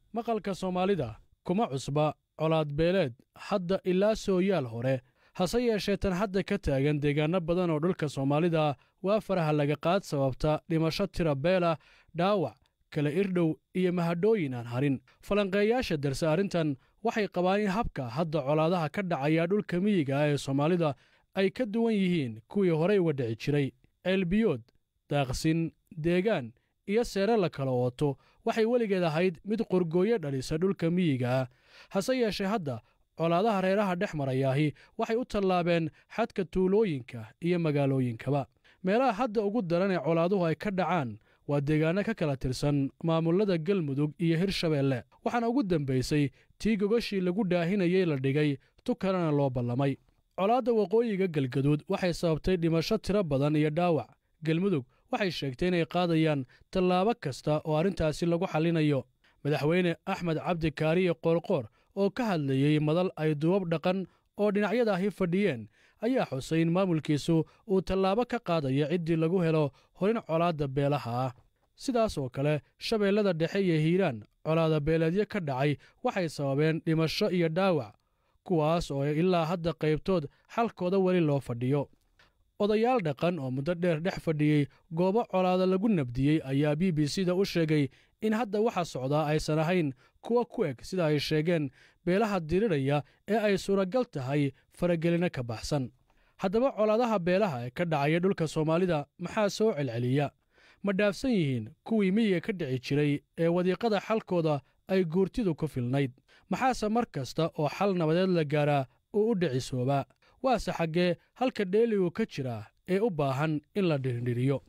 maqalka soomaalida kuma cusba colaad beeleed hadda ilaa sooyaal hore hase yeeshee tan hadda ka taagan deegaanno badan oo dhulka soomaalida waa faraha laga qaad sababta dhimasho tira beela dhaawac kala irdhow iyo mahadhooyin aan harin falanqeeyaasha darse arrintan waxay qabaan in habka hadda colaadaha ka dhacaya dhulka miyiga ah ee soomaalida ay ka duwan yihiin kuwii horey uga dhici jiray ceelbiyood daaqsin deegaan iyo seere la kala ooto waxay weligeed ahayd mid qorgooyo dhalisa dhulka miyiga ah hase yeeshee hadda colaadaha reeraha dhex marayaahi waxay u tallaabeen xadka tuulooyinka iyo magaalooyinkaba meelaha hadda ugu daran ee colaaduhu ay ka dhacaan waa deegaanno ka kala tirsan maamullada galmudug iyo hirshabeelle waxaana ugu dambaysay tii gogashii lagu dhaahinayey la dhigay tu kalena loo ballamay colaadda waqooyiga galgaduud waxay sababtay dhimasho tiro badan iyo dhaawac galmudug waxay sheegtay inay qaadayaan tallaabo kasta oo arrintaasi lagu xallinayo madaxweyne axmed cabdi kaariye qoorqoor oo ka hadlayey madal ay duwab dhaqan oo dhinacyadaahi fadhiyeen ayaa xusay in maamulkiisu uu tallaabo ka qaadayo ciddii lagu helo horin colaadda beelaha ah sidaas oo kale shabeellada dhexe iyo hiiraan colaada beeleedyo ka dhacay waxay sababeen dhimasho iyo dhaawac kuwaas oo ilaa hadda qaybtood xalkooda weli loo fadhiyo odayaal dhaqan oo muddo dheer dhex fadhiyey goobo colaada lagu nabdiyey ayaa b b c da u sheegay in hadda waxa socdaa aysan ahayn kuwa ku eg sida ay sheegeen beelaha diriraya ee ay suuragal tahay faragelino ka baxsan haddaba colaadaha beelaha ee ka dhacaya dhulka soomaalida maxaa soo celceliya ma dhaafsan yihiin kuwii miyiga ka dhici jiray ee wadiiqada xalkooda ay guurtidu ku filnayd maxaase mar kasta oo xal nabadeed la gaaraa uu u dhicisoobaa waase xaggee halka dheeligu ka jira ee u baahan in la dhirindhiriyo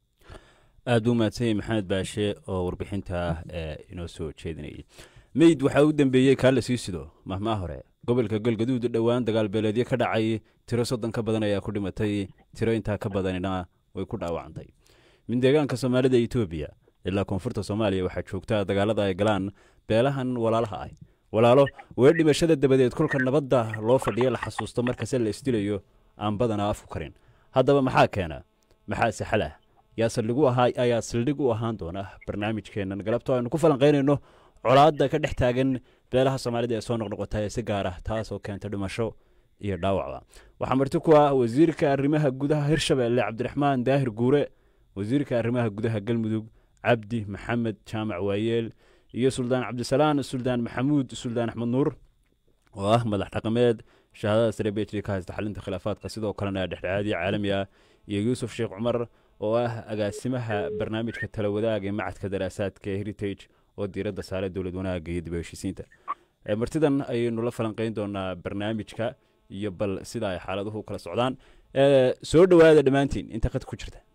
aad buu mahadsan yahay maxamed baashe oo warbixinta ee inoo soo jeedinayay meyd waxaa u dembeeyey kaa la sii sido mahmaa hore gobolka galgaduud dhowaan dagaal beeleedyo ka dhacay tiro soddon ka badan ayaa ku dhimatay tiro intaa ka badanina way ku dhaawacantay min deegaanka soomaalida etoobiya ilaa koonfurta soomaaliya waxaa joogtaa dagaalada ay galaan beelahan walaalaha ah walaalo wee dhimashada dabadeed kolka nabadda loo fadhiyo la xasuusto markase la isdilayo aan badanaa afku karin haddaba maxaa keena maxaa saxal ah yaa saldhigu ahaa ayaa saldhig u ahaan doona barnaamijkeennan galabto aynu ku falanqaynayno colaadda ka dhex taagan beelaha soomaalida ee soo noqnoqota ee si gaar ah taasoo keenta dhimasho iyo dhaawacba waxaa marti ku ah wasiirka arrimaha gudaha hirshabeelle cabdiraxmaan daahir guure wasiirka arrimaha gudaha galmudug cabdi maxamed jaamac waayeel iyo suldaan cabdisalaan suldaan maxamuud suldaan axmed nuur oo ah madax dhaqameed shahaadada sare b h d ka haysta xalinta khilaafaadka sidoo kalena dhexdhexaadiya caalami ah iyo yuusuf sheekh cumar oo ah agaasimaha barnaamijka tala wadaag ee macadka daraasaadka ee heritage oo diiradda saare dowlad wanaagga iyo dib u heshiisiinta martidan ayaynu la falanqayn doonaa barnaamijka iyo bal sida ay xaaladuhu kala socdaan soo dhowaada dhammaantiin inta qad ku jirta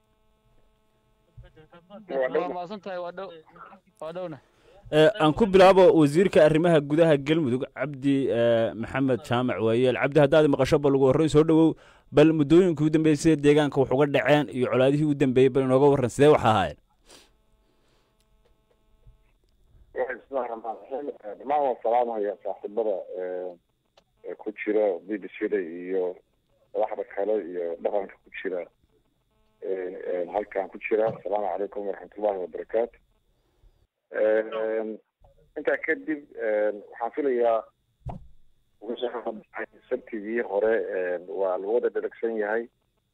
aan ku bilaabo wasiirka arrimaha gudaha galmudug cabdi maxamed jaamac waayeel cabdi haddaad maqasho bal ugu horreyn soo dhowow bal muddooyinkii u dambeysay deegaanka wax uga dhaceen iyo colaadihii u dambeeyey bal inooga warran sidee wax ahaayeen bismillahi raxmaan raxiim dhamaan waan salaamaya saaxiibada ku jira b b c da iyo madaxda kale iyo dhaqanka ku jira halkan ku jira asalaamu calaykum waraxmatullahi wabarakaatu intaa kadib waxaan filayaa sabtigii hore waa lagu wada dheragsan yahay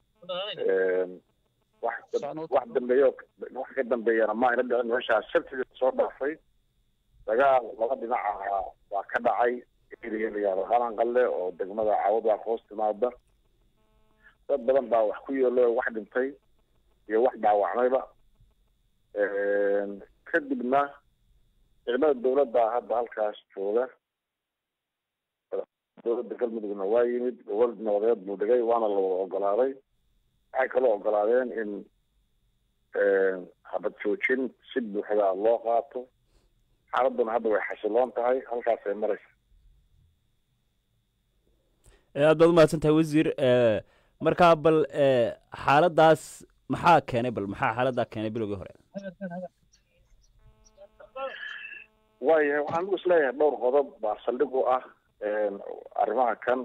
wax wax dambeeyo wax ka dambeeyana ma ayna dhicin meeshaa sabtiga soo dhaafay dagaal laba dhinac ahaa waa ka dhacay area layaado qalanqalle oo degmada caawada hoos timaada dad badan baa wax ku yeelo wax dhintay iyo wax dhaawacmayba kadibna ciidamada dawladda hadda halkaas jooga dowladda galmudugna waa yimid gobol nabadeed buu dhigay waana la wada ogolaaday waxay kaloo ogolaadeen in habad joojin si buuxda loo qaato xaaladuna hadda way xasiloon tahay halkaasay maraysa aad baad umahadsan tahay wasiir markaa bal xaaladaas maxaa keenay bal maxaa xaaladdaa keenay bilowgii hore waayahay waxaan ugu isleeyahay dhowr qodob baa saldhig u ah arrimaha kan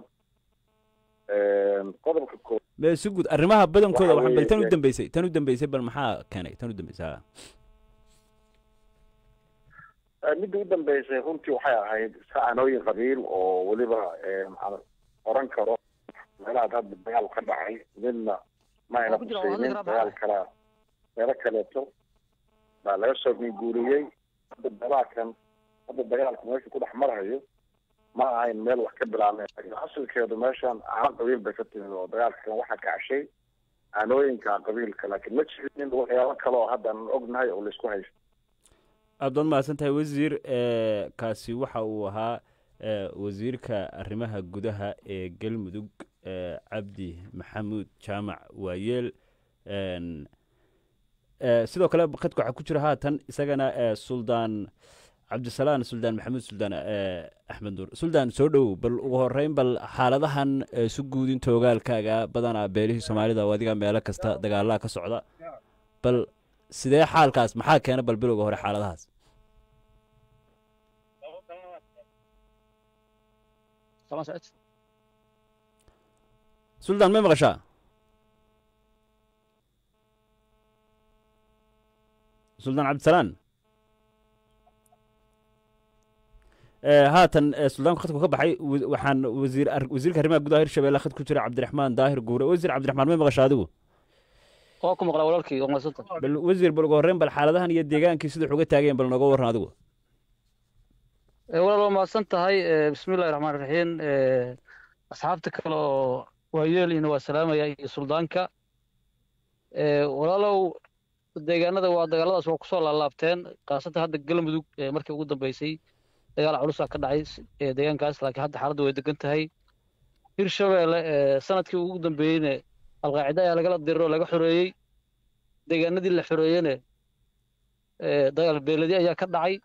qodobka koo me si guud arrimaha badankooda waxaan bal tan u dambeysay tan u dambeysay bal maxaa keenay tan u dambeysay midda u dambeysay runtii waxay ahayd sacanooyin qabiil oo weliba aan oran karo meelahaad hadda dagaal ka dhacay midna ma ayna kusaynin dagaal kala meelo kaleeto baa laga soo guuriyey hadda dagaalkan hadda dagaalku meeshu ku dhex marahayo ma ahayn meel wax ka bilaabnay asalkeedu meeshan caano qabiil bay ka timid oo dagaalkan waxaa kacashay caanooyinka qabiilka laakiin ma jirin waxyaabo kale oo hadda aan ognahay oo laisku haysto aad baad mahadsan tahay wasiir kaasi waxa uu ahaa wasiirka arrimaha gudaha ee galmudug cabdi maxamuud jaamac waayeel sidoo kale khadka waxaa ku jira haatan isagana suldaan cabdisalaan suldaan maxamuud suldaan axmed nuur suldaan soo dhowow bal ugu horeyn bal xaaladahan su guudinta ogaalkaaga badanaa beelihii soomaalida oo adiga meelo kasta dagaalaha ka socda bal sidee xaalkaas maxaa keena bal bilowga hore xaaladahaas suldaan may maqashaa suldaan cabdisalaan haatan suldaanku khadku ka baxay waxaan wasiir wasiirka arrimaha gudaha hirshabelle khad ku jira cabdiraxmaan daahir guure wasiir cabdiraxmaan may maqashaa adigu waa ku maqlaa walaalkii waa mahadsanta bal wasiir bal ugu horreyn bal xaaladahan iyo deegaankii sida wax uga taageen bal nooga warran adigu walaal waa mahadsan tahay bismillahi raxmaan raxiim asxaabta kale oo waayeelina waa salaamaya iyo suldaanka walaalow deegaanada waa dagaaladaas waa kusoo laalaabteen khaasatan hadda galmudug markii ugu dambeysay dagaal culusaa ka dhacay deegaankaas laakiin hadda xaaladdu way degan tahay hirshabeelle sanadkii ugu dambeeyeyne alqaacida ayaa lagala diriro laga xoreeyey deegaanadii la xoreeyene dagaal beeladi ayaa ka dhacay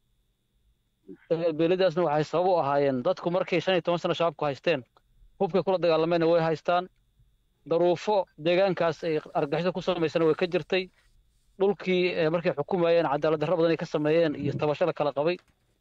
dagaal beeladiaasna waxay sabab u ahaayeen dadku markay shan iyo toban sano shabaabku haysteen hubkay kula dagaalamayna way haystaan daruufo deegaankaas ay argagixida ku samaysana way ka jirtay dhulkii markay xukumayeen cadaalad darro badan ay ka sameeyeen iyo tabasho la kala qabay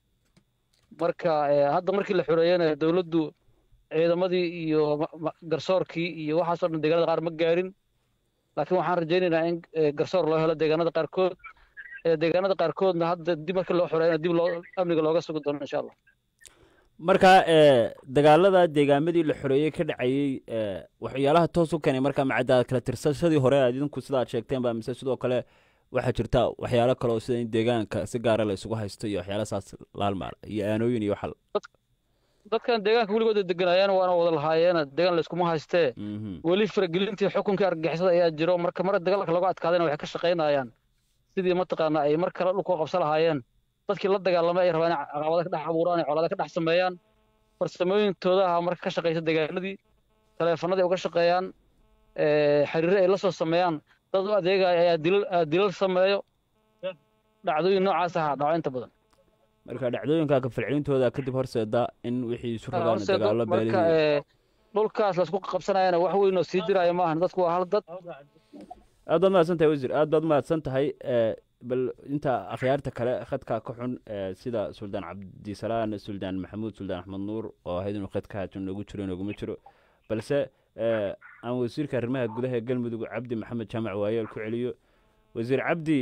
marka hadda markii la xoreeyena dowladdu ciidamadii iyo garsoorkii iyo waxaasoo dhan deegaanada qaar ma gaarin laakiin waxaan rajaynaynaa in garsoor loo helo deegaanada qaarkood deegaanada qaarkoodna hadda dib markii loo xoreeyana dib loo amniga looga sugi doono insha allah marka dagaalada deegaamadii la xoreeyey ka dhacayey waxyaalaha toos u keenay marka macadaad kala tirsashadii hore aad idinku sida aad sheegteen ba mise sidoo kale waxaa jirta waxyaalo kale oo sida in deegaanka si gaara la isugu haysto iyo waxyaala saas laalmaal iyo aanooyin iyo waxal dadkan deegaanka weligooda deganayeen waana wada lahaayeen deegaan layskuma haystee weli faragelintii xukunkii argagixisada ayaa jiro marka mar dagaalka lagu adkaadayna waxay ka shaqaynayaan sidii mataqaana ay mar kale dhulkoo qabsa lahaayeen dadkii la dagaalamay ay rabaan in caqabada ka dhex abuuraan ay colaada ka dhex sameeyaan farsamooyinkooda aha marka ka shaqaysa deegaanadii taleefanadii uga shaqeeyaan xiriire ay la soo sameeyaan dad u adeegaya ayaa dilal dilal sameeyo dhacdooyin noocaas aha dhaco inta badan marka dhacdooyinka kafalcelintooda kadib horseeda in wixii isu ragaan dagaalo marka dhulkaas laisku qabsanayana wax weyn oo sii jiraya maahan dadku waa hal dad aad baad mahadsan tahay wasiir aad baad mahadsan tahay bal inta akhyaarta kale khadka ka xun sida suldaan cabdisalaan suldaan maxamuud suldaan axmed nuur oo ahayd inuu khadka haatan noogu jiro nooguma jiro balse aan wasiirka arrimaha gudaha ee galmudug cabdi maxamed jaamac waayeel ku celiyo wasiir cabdi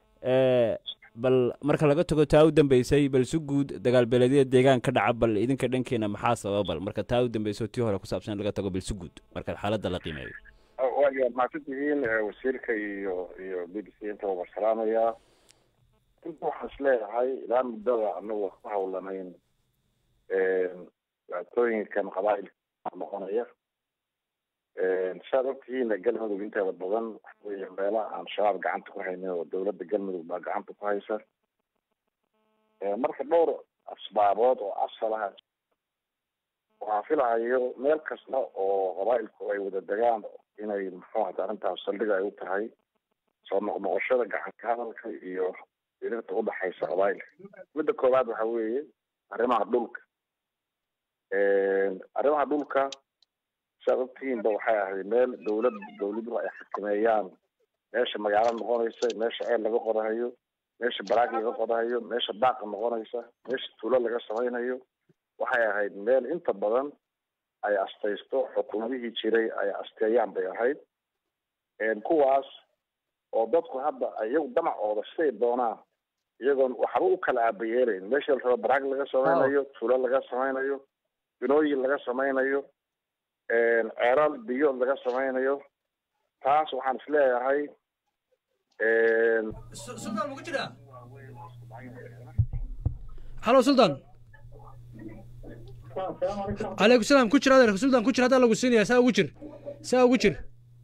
bal marka laga tago taa u dambeysay bal si guud dagaal beeleedyada deegaan ka dhaca bal idinka dhankeena maxaa sababa bal marka taa u dambeysay tii hore ku saabsan laga tago bal si guud marka xaaladda la qiimeeyo waa mahadsan tihiin wasiirka iyo iyo b b c intaba war salaamayaa inta waxaan is leeyahay ilaa muddada anagu ku hawlanayn dhibaatooyinkan qabaa'ilka noqonaya saad ogtihiin galmudug inteeda badan waxa weeye meela aan shabaab gacanta ku haynin oo dowladda galmudug baa gacanta ku haysa marka dhowr asbaabood oo asal ah waxaa filahayo meel kasta oo qabaa'ilku ay wada degaan inay muxuu hata arrintaas saldhiga ay u tahay soo noqnoqoshada gacanka hadalka iyo dirirta udhaxaysa qabaa'ilka midda koowaad waxa weeye arrimaha dhulka arrimaha dhulka siaad ogtihiinba waxay ahayd meel dowlad dowladuhu ay xakameeyaan meesha magaalo noqonaysa meesha ceel laga qodahayo meesha baraag laga qodahayo meesha daaqa noqonaysa meesha tuulo laga samaynayo waxay ahayd meel inta badan ay astaysto xukuumadihii jiray ay asteeyaan bay ahayd kuwaas oo dadku hadda iyagu damacooda siday doonaan iyagoon waxba u kala aabayeelayn meesha la rabo baraag laga samaynayo tuulo laga samaynayo binooyin laga samaynayo ceeraal biyood laga samaynayo taas waxaan isleeyahay halo sultan calaykum salaam ku jir adeer sultan ku jir haddaa lagu siinaya saa ugu jir saa ugu jir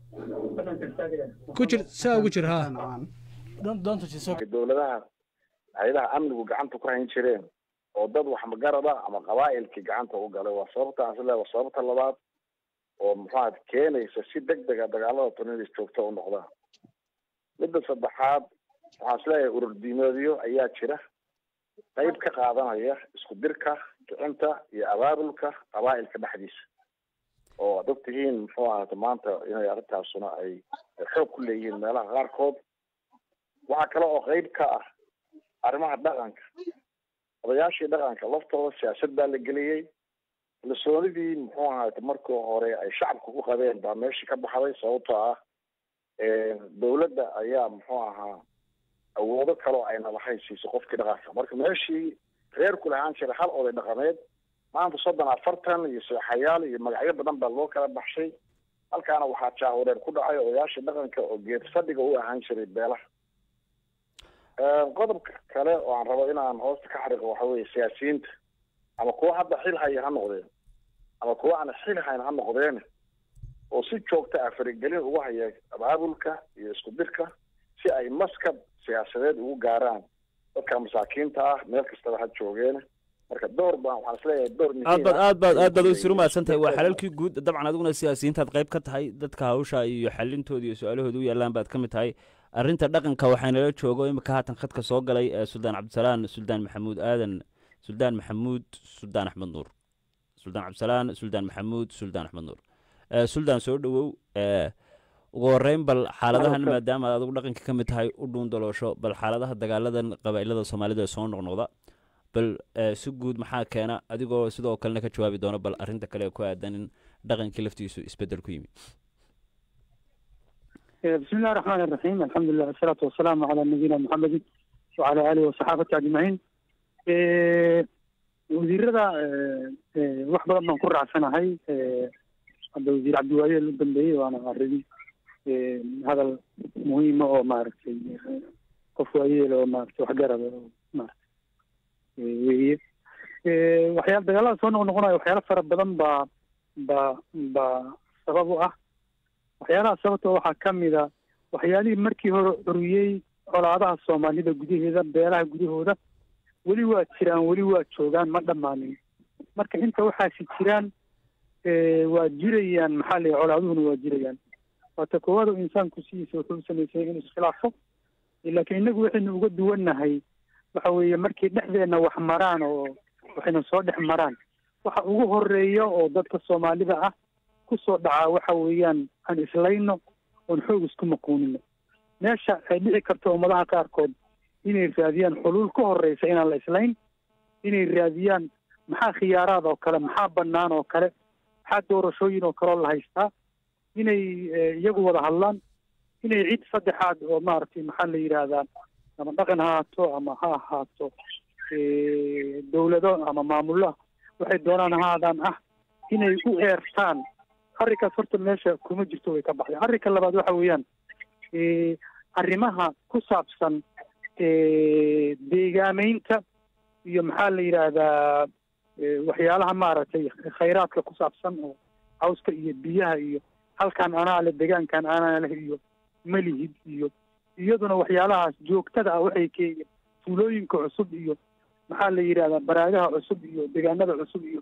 ku jir saa ugu jir ha dowladaha hay-adaha amnigu gacanta ku hayn jireen oo dad wax magarada ama qabaa'ilkii gacanta u galay waa sababta aan isleeyahay waa sababta labaad oo muxuaha keenaysa si deg dega dagaalada tunilis joogto u noqdaan midda saddexaad waxaan isleeyahay urur diimeedyo ayaa jira qayb ka qaadanaya isku dirka kicinta iyo abaabulka qabaa'ilka dhexdiisa oo ad og tihiin muxuu ahaata maanta inay arrintaasuna ay xoog ku leeyihiin meelaha qaarkood waxaa kale oo qayb ka ah arrimaha dhaqanka odayaashii dhaqanka laftooda siyaasad baa la geliyey kalsoonidii muxuu ahaata markii hore ay shacabka ku qabeen baa meeshii ka baxday sababtoo ah dowladda ayaa muxuu ahaa awoodo kaloo ayna lahayn siisay qofkii dhaqanka marka meeshii reerku lahaan jiray hal oday dhaqameed maanta soddon afartan iyo seexayaal iyo magacyo badan baa loo kala baxshay halkaana waxaa jaawareer ku dhacay odayaashii dhaqanka oo geed fadhiga u ahaan jiray beelaha qodobka kale oo aan rabo inaan hoosta ka xariiqo waxa weeye siyaasiyiinta ama kuwa hadda xil haya ha noqdeen ama kuwa aan xil hayn ha noqdeen oo si joogta ah faragelin ugu haya abaabulka iyo isku dirka si ay maskab siyaasadeed ugu gaaraan dadka masaakiinta ah meel kastaba ha joogeen marka door baan waxaan isleeyahay door aad baad aad baad aad baad usiru mahadsan tahay waa xalalkii guud dabcan adiguna siyaasiyiintaad qayb ka tahay dadka hawsha iyo xalintooda iyo su-aalahooda u yaallaan baad ka mid tahay arrinta dhaqanka waxaynala joogo imika haatan khadka soo galay suldaan cabdisalaan suldaan maxamuud aadan suldaan maxamuud suldaan axmed nuur suldaan cabdisalaan suldaan maxamuud suldaan axmed nuur suldaan soo dhowow ugu horeyn bal xaaladahan maadaama aad adigu dhaqanka ka mid tahay u dhuun daloosho bal xaaladaha dagaaladan qabaa'ilada soomaalida ee soo noqnoqda bal si guud maxaa keena adigoo sidoo kalena ka jawaabi doono bal arrinta kale ku aadan in dhaqankii laftiisu isbedel ku yimi بسم الله الرحمن الرحيم الحمد لله والصلاة والسلام على نبينا محمد وعلى آله وصحابته أجمعين wasiirada wax badan baan ku raacsanahay hadda wasiir cabdiwaaye u dambeeyey waana arrin hadal muhiima oo maaragtay qof waayeel oo maaragtay waxgarada oo maaragtay weeye waxyaala dagaalada soo noqnoqonayo waxyaalo fara badan baa baa baa sabab u ah waxyaalaha sababta waxaa ka mid a waxyaalihii markii hore curiyey colaadaha soomaalida gudaheeda beelaha gudahooda weli waa jiraan weli waa joogaan ma dhammaanin marka inta waxaasi jiraan waa jirayaan maxaa la colaaduhuna waa jirayaan waata koowaad oo insaanku sidiisa wuxuu samaysay inuu iskhilaafo laakiin innagu waxaynu uga duwannahay waxa weeye markay dhexdeenna wax maraan oo waxayna soo dhex maraan waxa ugu horeeya oo dadka soomaalida ah kusoo dhacaa waxa weeyaan aan islayno oon xoog isku maquunino meesha ay dhici karto ummadaha qaarkood inay raadiyaan xuluul ka horeysa inaan la islayn inay raadiyaan maxaa khiyaaraad oo kale maxaa bannaan oo kale maxaa doorashooyin oo kaleoo la haystaa inay iyagu wada hadlaan inay cid saddexaad oo maaragtay maxaa la yidhaahdaa ama dhaqan ha ahaato ama ha ahaato dawlado ama maamullo waxay doonaan ahaadaan ah inay u eertaan arrinkaas horta meesha kuma jirto way ka baxday arrinka labaad waxa weeyaan arrimaha ku saabsan deegaameynta iyo maxaa la yidhaahdaa waxyaalaha maaragtay khayraadka ku saabsan oo cawska iyo biyaha iyo halkan anaa leh deegaankan anaa leh iyo malihid iyo iyaduna waxyaalahaas joogtada ah waxay keenyeen tuulooyinka cusub iyo maxaa la yidhahdaa baraagaha cusub iyo deegaanada cusub iyo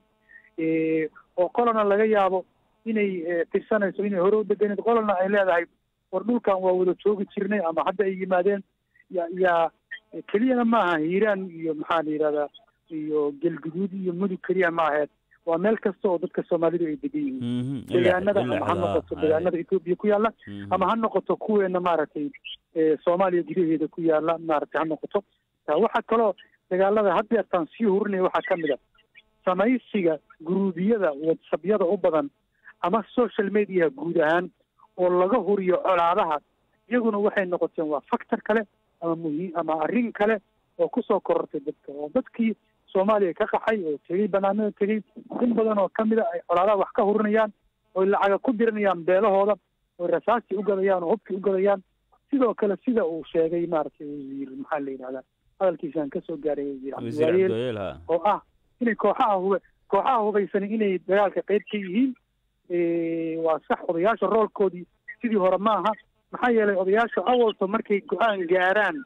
oo qolana laga yaabo inay tirsanayso inay hore u deganeed qolana ay leedahay war dhulkan waa wada joogi jirnay ama hadda ay yimaadeen ya yaa keliyana maaha hiiraan iyo maxaa la yidhahdaa iyo gelguduud iyo mudug keliya ma aheed waa meel kasta oo dadka soomaalidu ay degan yihiin deegaanada ama ha noqoto deegaanada etoobiya ku yaalla ama ha noqoto kuweena maaragtay soomaaliya gudaheeda ku yaalla maaragtay ha noqoto waxaa kaloo dagaalada haddeertaan sii hurinaya waxaa ka mid a samaysiga guruubiyada whatsappyada u badan ama social mediaha guud ahaan oo laga huriyo colaadaha iyaguna waxay noqoteen waa factor kale ama muhiim ama arrin kale oo kusoo korortay dadka oo dadkii soomaaliya ka qaxay oo tegey banaanada tegey in badan oo kamid a ay colaadaha wax ka hurinayaan oy lacaga ku diranayaan beelahooda oy rasaastii u gadayaan oo hubkii u gadayaan sidoo kale sida uu sheegay maaragtay wasiir maxaa la yidhahdaa hadalkiisaan kasoo gaaray wasiir wasiir cabdiwaayeel cabdiwaayeel ha oo ah inay kooxaha hube kooxaha hubaysani inay dagaalka qayb ka yihiin waa sax odayaasha roolkoodii sidii hore ma aha maxaa yeelay odayaasha awalto markay go-aan gaaraan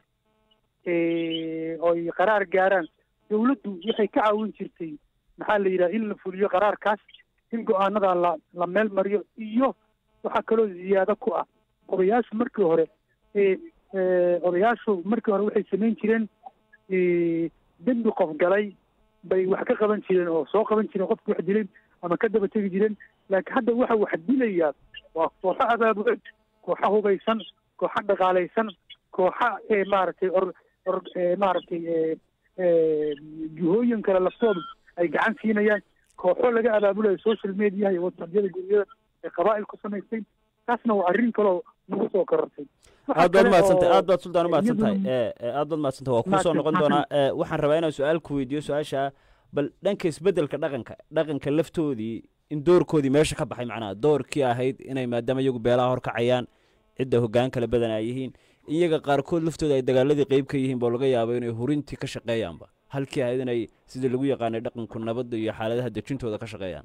oy qaraar gaaraan dawladdu waxay ka caawin jirtay maxaa la yidhaha in la fuliyo qaraarkaas in go-aanada la la meel mariyo iyo waxaa kaloo ziyaado ku ah odayaashu markii hore odayaashu markii hore waxay samayn jireen dembi qof galay bay wax ka qaban jireen oo soo qaban jireen qofki wax dilay ama ka daba tegi jireen laakiin hadda waxa wax dilayaa waa kooxo abaabuleed kooxo hubaysan kooxo dhaqaalaysan kooxo maaragtay or or maaragtay juhooyin kale laftoodu ay gacan siinayaan kooxo laga abaabulayo social mediaha iyo whatsappyada guryada ee qabaa'il ku samaystay taasna waa arrin kaloo nagu soo korortay aad baad mahadsantahay aad baad suldaan u mahadsan tahay aad baad mahadsantahay waa kuu soo noqon doonaa waxaan rabaa inaan su-aal ku weydiiyo su-aasha bal dhanka isbeddelka dhaqanka dhaqanka laftoodii in doorkoodii meesha ka baxay macnaha doorkii ahayd inay maadaama iyagu beelaha horkacayaan cidda hoggaan kala badan ay yihiin iyaga qaarkood laftooda ay dagaaladii qeyb ka yihiin boo laga yaabo inay hurintii ka shaqeeyaanba halkii ahayd inay sidii lagu yaqaanay dhaqanku nabadda iyo xaaladaha dejintooda ka shaqeeyaan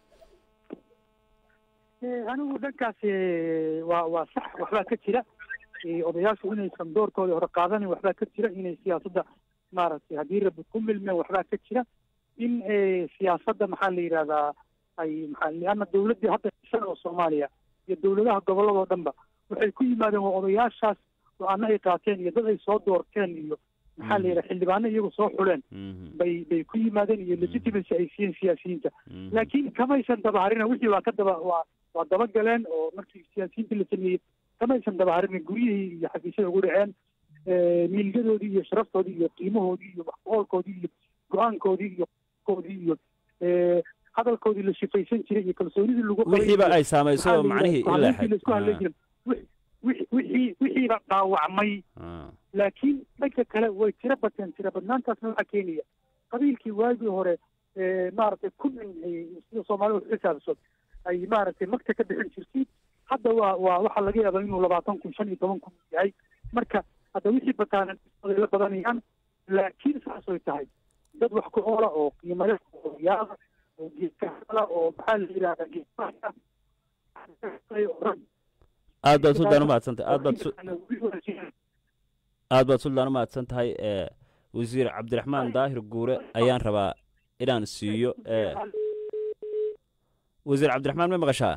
anigu dhankaas waa waa sax waxbaa ka jira odayaashu inaysan doorkooda hore qaadanin waxbaa ka jira inay siyaasadda maaragtay haddii rabbi ku milmeen waxbaa ka jira in siyaasadda maxaa la yidhahdaa ay maxaa lianna dawladdii hadda ishan oo soomaaliya iyo dawladaha gobolladoo dhanba waxay ku yimaadeen waa odayaashaas go-aano ay qaateen iyo dad ay soo doorteen iyo maxaa la yidhaha xildhibaano iyagu soo xuleen bay bay ku yimaadeen iyo legitimacy ay siiyeen siyaasiyiinta laakiin kamaysan dabaharina wixii waa ka daba waa waa dabagaleen oo markii siyaasiyiinta la sameeyey kamaysan dabaharinin guryihii iyo xafiisyada ugu dhaceen milgadoodii iyo sharaftoodii iyo qiimahoodii iyo waxqoolkoodii iyo go-aankoodii iyo koodii iyo hadalkoodii la shifaysan jiray iyo kalsoonidii lagu qabay wixiiba ay saamaysay oo macnihii ilaa xad laisku hadlay jiray wixii wixiiba dhaawacmay laakiin dhanka kale way tiro bateen tiro badnaantaasna waxaa keenaya qabiilkii waagii hore maaragtay kumin sida soomaalida wax xisaabso ay maaragtay magta ka bixin jirtay hadda waa waa waxaa laga yaabaa inuu labaatan kun shan iyo toban kun yahay marka hadda wixii bataana la badanayaan laakiin saasay tahay dad wax ku oola oo qiimale oo yaada oo geedkahada oo maxaa la yidhahdaa geedkaha aad baad suldaan umahadsantahay aad baad aad baad suldaan umahadsan tahay wasiir cabdiraxmaan daahir guure ayaan rabaa inaan siiyo wasiir cabdiraxmaan ma maqashaa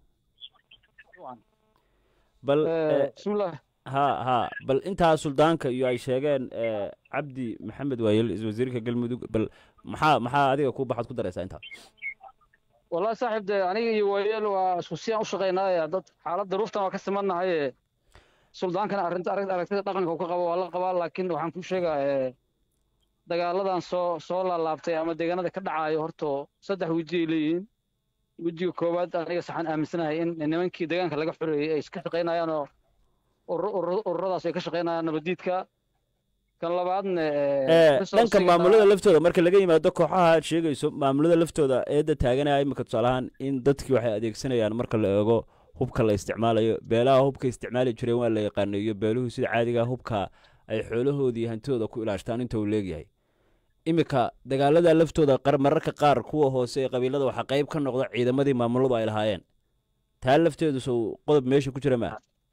bal bismillah ha ha bal intaa suldaanka iyo ay sheegeen cabdi maxamed waayel wasiirka galmudug bal maxaa maxaa adiga ku baxaad ku daraysaa intaa wallahi saaxiib de aniga iyo waayeel waa isku siyaan u shaqaynaaye dad xaaladda ruuftan waa ka simannahaye suldaankana arrinta aragtida dhaqanka uu ka qabo waa la qabaa laakiin waxaan ku sheegaa dagaaladan soo soo laalaabtay ama deegaanada ka dhacaayo horto saddex weji ay leeyihiin wejiga koowaad aniga saxaan aaminsanahay in nimankii deegaanka laga xoreeyey ay iska shaqaynayaan oo ururadaas ay ka shaqaynayaan nabadiidka kan labaadna dhanka maamulada laftooda marka laga yimaado kooxaha aad sheegayso maamulada laftooda eedda taaganaya imika tusaalahaan in dadkii waxay adeegsanayaan marka la eego hubka la isticmaalayo beelaha hubka isticmaali jireen waa la yaqaanayo beeluhu sida caadiga hubka ay xoolahoodii hantidooda ku ilaashtaan inta uu leegyahay iminka dagaalada laftooda mararka qaar kuwa hoose ee qabiilada waxaa qayb ka noqda ciidamadii maamuladu ay lahaayeen taa lafteedu sow qodob meesha ku jira maa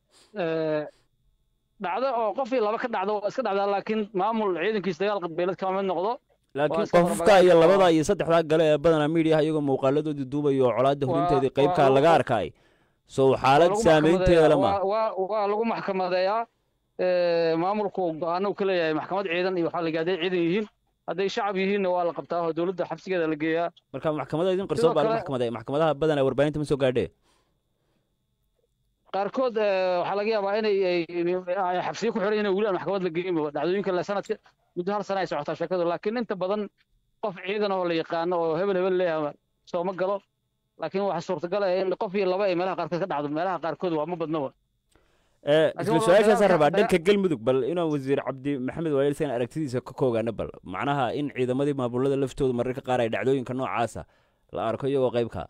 dhacdo oo qof iyo laba ka dhacdo waa iska dhacdaa laakiin maamul ciidankiisa dagaal qabiilad kama mid noqdo laakiin qofka iyo labada iyo saddexdaa gale ee badanaa miidiyaha iyagoo muuqaaladoodii duubayo oo colaadda hurinteedii qaybkaa laga arkaay sow xaalad saameynteeda lama waa lagu maxkamadeeyaa maamulku go-aano ka leeyahay maxkamad ciidan iyo waxaa la hadday ciidan yihiin hadday shacab yihiinna waa la qabtaa oo dowladda xabsigeeda la geeyaa marka maxkamada idin qarsoon baa maxkamada maxkamadaha badanaa warbaahinta ma soo gaadhee qaarkood waxaa laga yaabaa inay xabsiyo ku xiran inay weli aan maxkamad la geyin dhacdooyinka le sanadka muddo hal sana ay socotaa sheekadu laakiin inta badan qof ciidan oo la yaqaano oo hebel hebel leeyahay sooma galo laakiin waxaa suurtagal ah in qof iyo laba ay meelaha qaarkood ka dhacdo meelaha qaarkood waa ma badnaba Eh, Laakiin isla waa su-aashaasaan dagaalka- rabaa daga- dhanka galmudug bal inuu wasiir cabdi maxamed waayel san aragtidiisa ka koogaana bal macnaha in ciidamadii maamulada laftooda mararka qaar ay dhacdooyinka noocaasa la arko iyagoo qaybka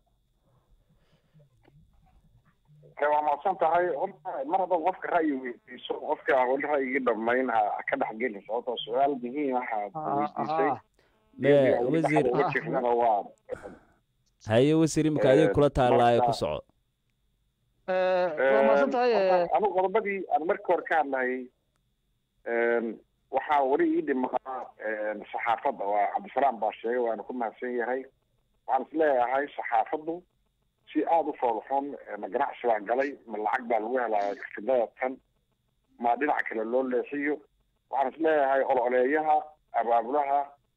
ee waa mahadsan tahay horta mar haddaad qofka ra'yi weydiiso qofka aan weli ra'yigii dhammayn ha ha ka dhexgelin sababtoo su-aal muhiim ah aad weydiisay Me- wasiir uga jirnana waa haye wasiir imika adiga Eh, kula taallaayo ku marka- soco waa mahadsan tahay eh, anigu qodobadii aan markii hore ka hadlayay waxaa weli ii dhimaa saxaafadda waa cabdisalaam baa sheegay waana ku mahadsan yahay waxaan is leeyahay saxaafaddu si aada u foolxun ma ganacsi baa galay ma lacag baa lagu helaya fidada tan ma dhinac kale loo leexiyo waxaan is leeyahay ololeeyaha abaabulaha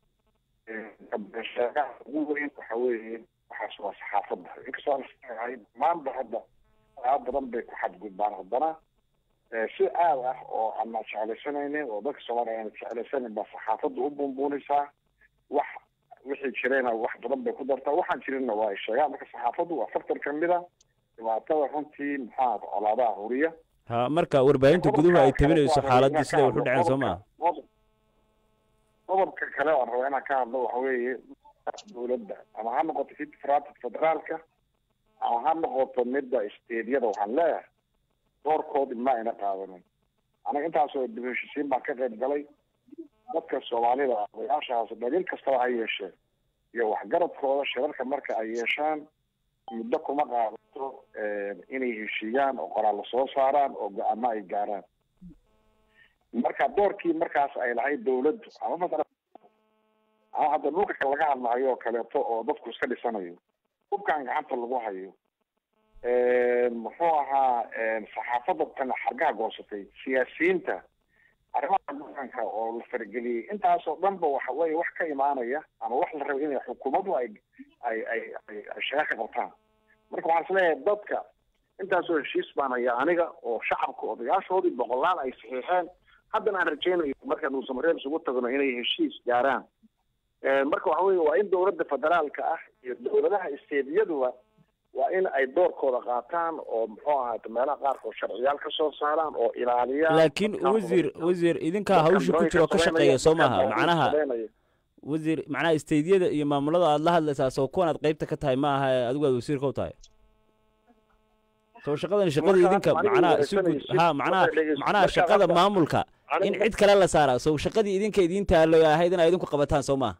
sheegaha ugu weyn waxa weeye waxaas waa saxaafadda inkastoo aan is leeyahay maanta hadda waxyaaba badan bay ku xadgudbaan haddana eh, si aad ah oo aan na jeclaysanaynin oo dadka soomaaliya aan jeclaysanin baa saxaafadda u buunbuunaysaa wax wixii jirayna wax badan bay ku dartaa waxaan jirinna waa ay sheegaan marka saxaafaddu waa faktor ka mid a dhibaatada runtii maxaa colaadaha huriya ha marka warbaahinta guduhu ay tabinayso xaaladii siday wax u dhaceen soo maa Qodob- qodobka kale oo aan raba inaan ka hadlo waxa weeye dowladda ama ha noqoto federaalka federaalka ama ha noqoto midda isteedyada waxaan leeyahay doorkoodi ma ayna qaadanin anaga intaasoo dib u heshisiin baan ka qayb galay dadka soomaalida odayaashaas dhaliil kastaba ha yeeshee iyo waxgaradkooda shirarka marka ay yeeshaan muddo kuma qaadato inay heshiiyaan oo qoraal soo saaraan oo go-aamo ay gaaraan marka doorkii markaas ay lahayd dawladdu ama masalan ama hadda dhulka kale laga hadlahayo oo kaleeto oo dadku iska dhisanayo hubkan gacanta lagu hayo muxuu ahaa saxaafadda tan xargaha goosatay siyaasiyiinta arrimaha dhaqanka oo la farageliyey intaasoo dhanba waxa weeye wax ka imaanaya ama wax la raba inay xukuumaddu ay ay ay ay ay shaqa ka qabtaan marka waxaan isleeyahay dadka intaasoo heshiis baan haya aniga oo shacabka odayaashoodii boqolaal ay saxiixeen haddana aan rajaynayo markaan uusamareel isugu tagno inay heshiis gaaraan marka waxa weeye waa in dowladda federaalka ah iyo dowladaha isteediyaduba waa in ay doorkooda qaataan oo muxuu ahaata meelaha qaarkood sharciyaal ka soo saaraan oo ilaaliyaan laakiin wasiir wasiir idinkaa hawsha ku jiro ka shaqeeya soo maaha macnaha wasiir macnaha isteydyada iyo maamulada aad la hadlaysaa soo kuwan aad qaybta ka tahay ma aha adigu aad wasiirka u tahay soo shaqadan shaqada idinka macnaha isu gud ha macnaha macnaha shaqada maamulka in cid kale la saaraa sow shaqadii idinka idiin taalo ahayd in ay idinku qabataan soo maaha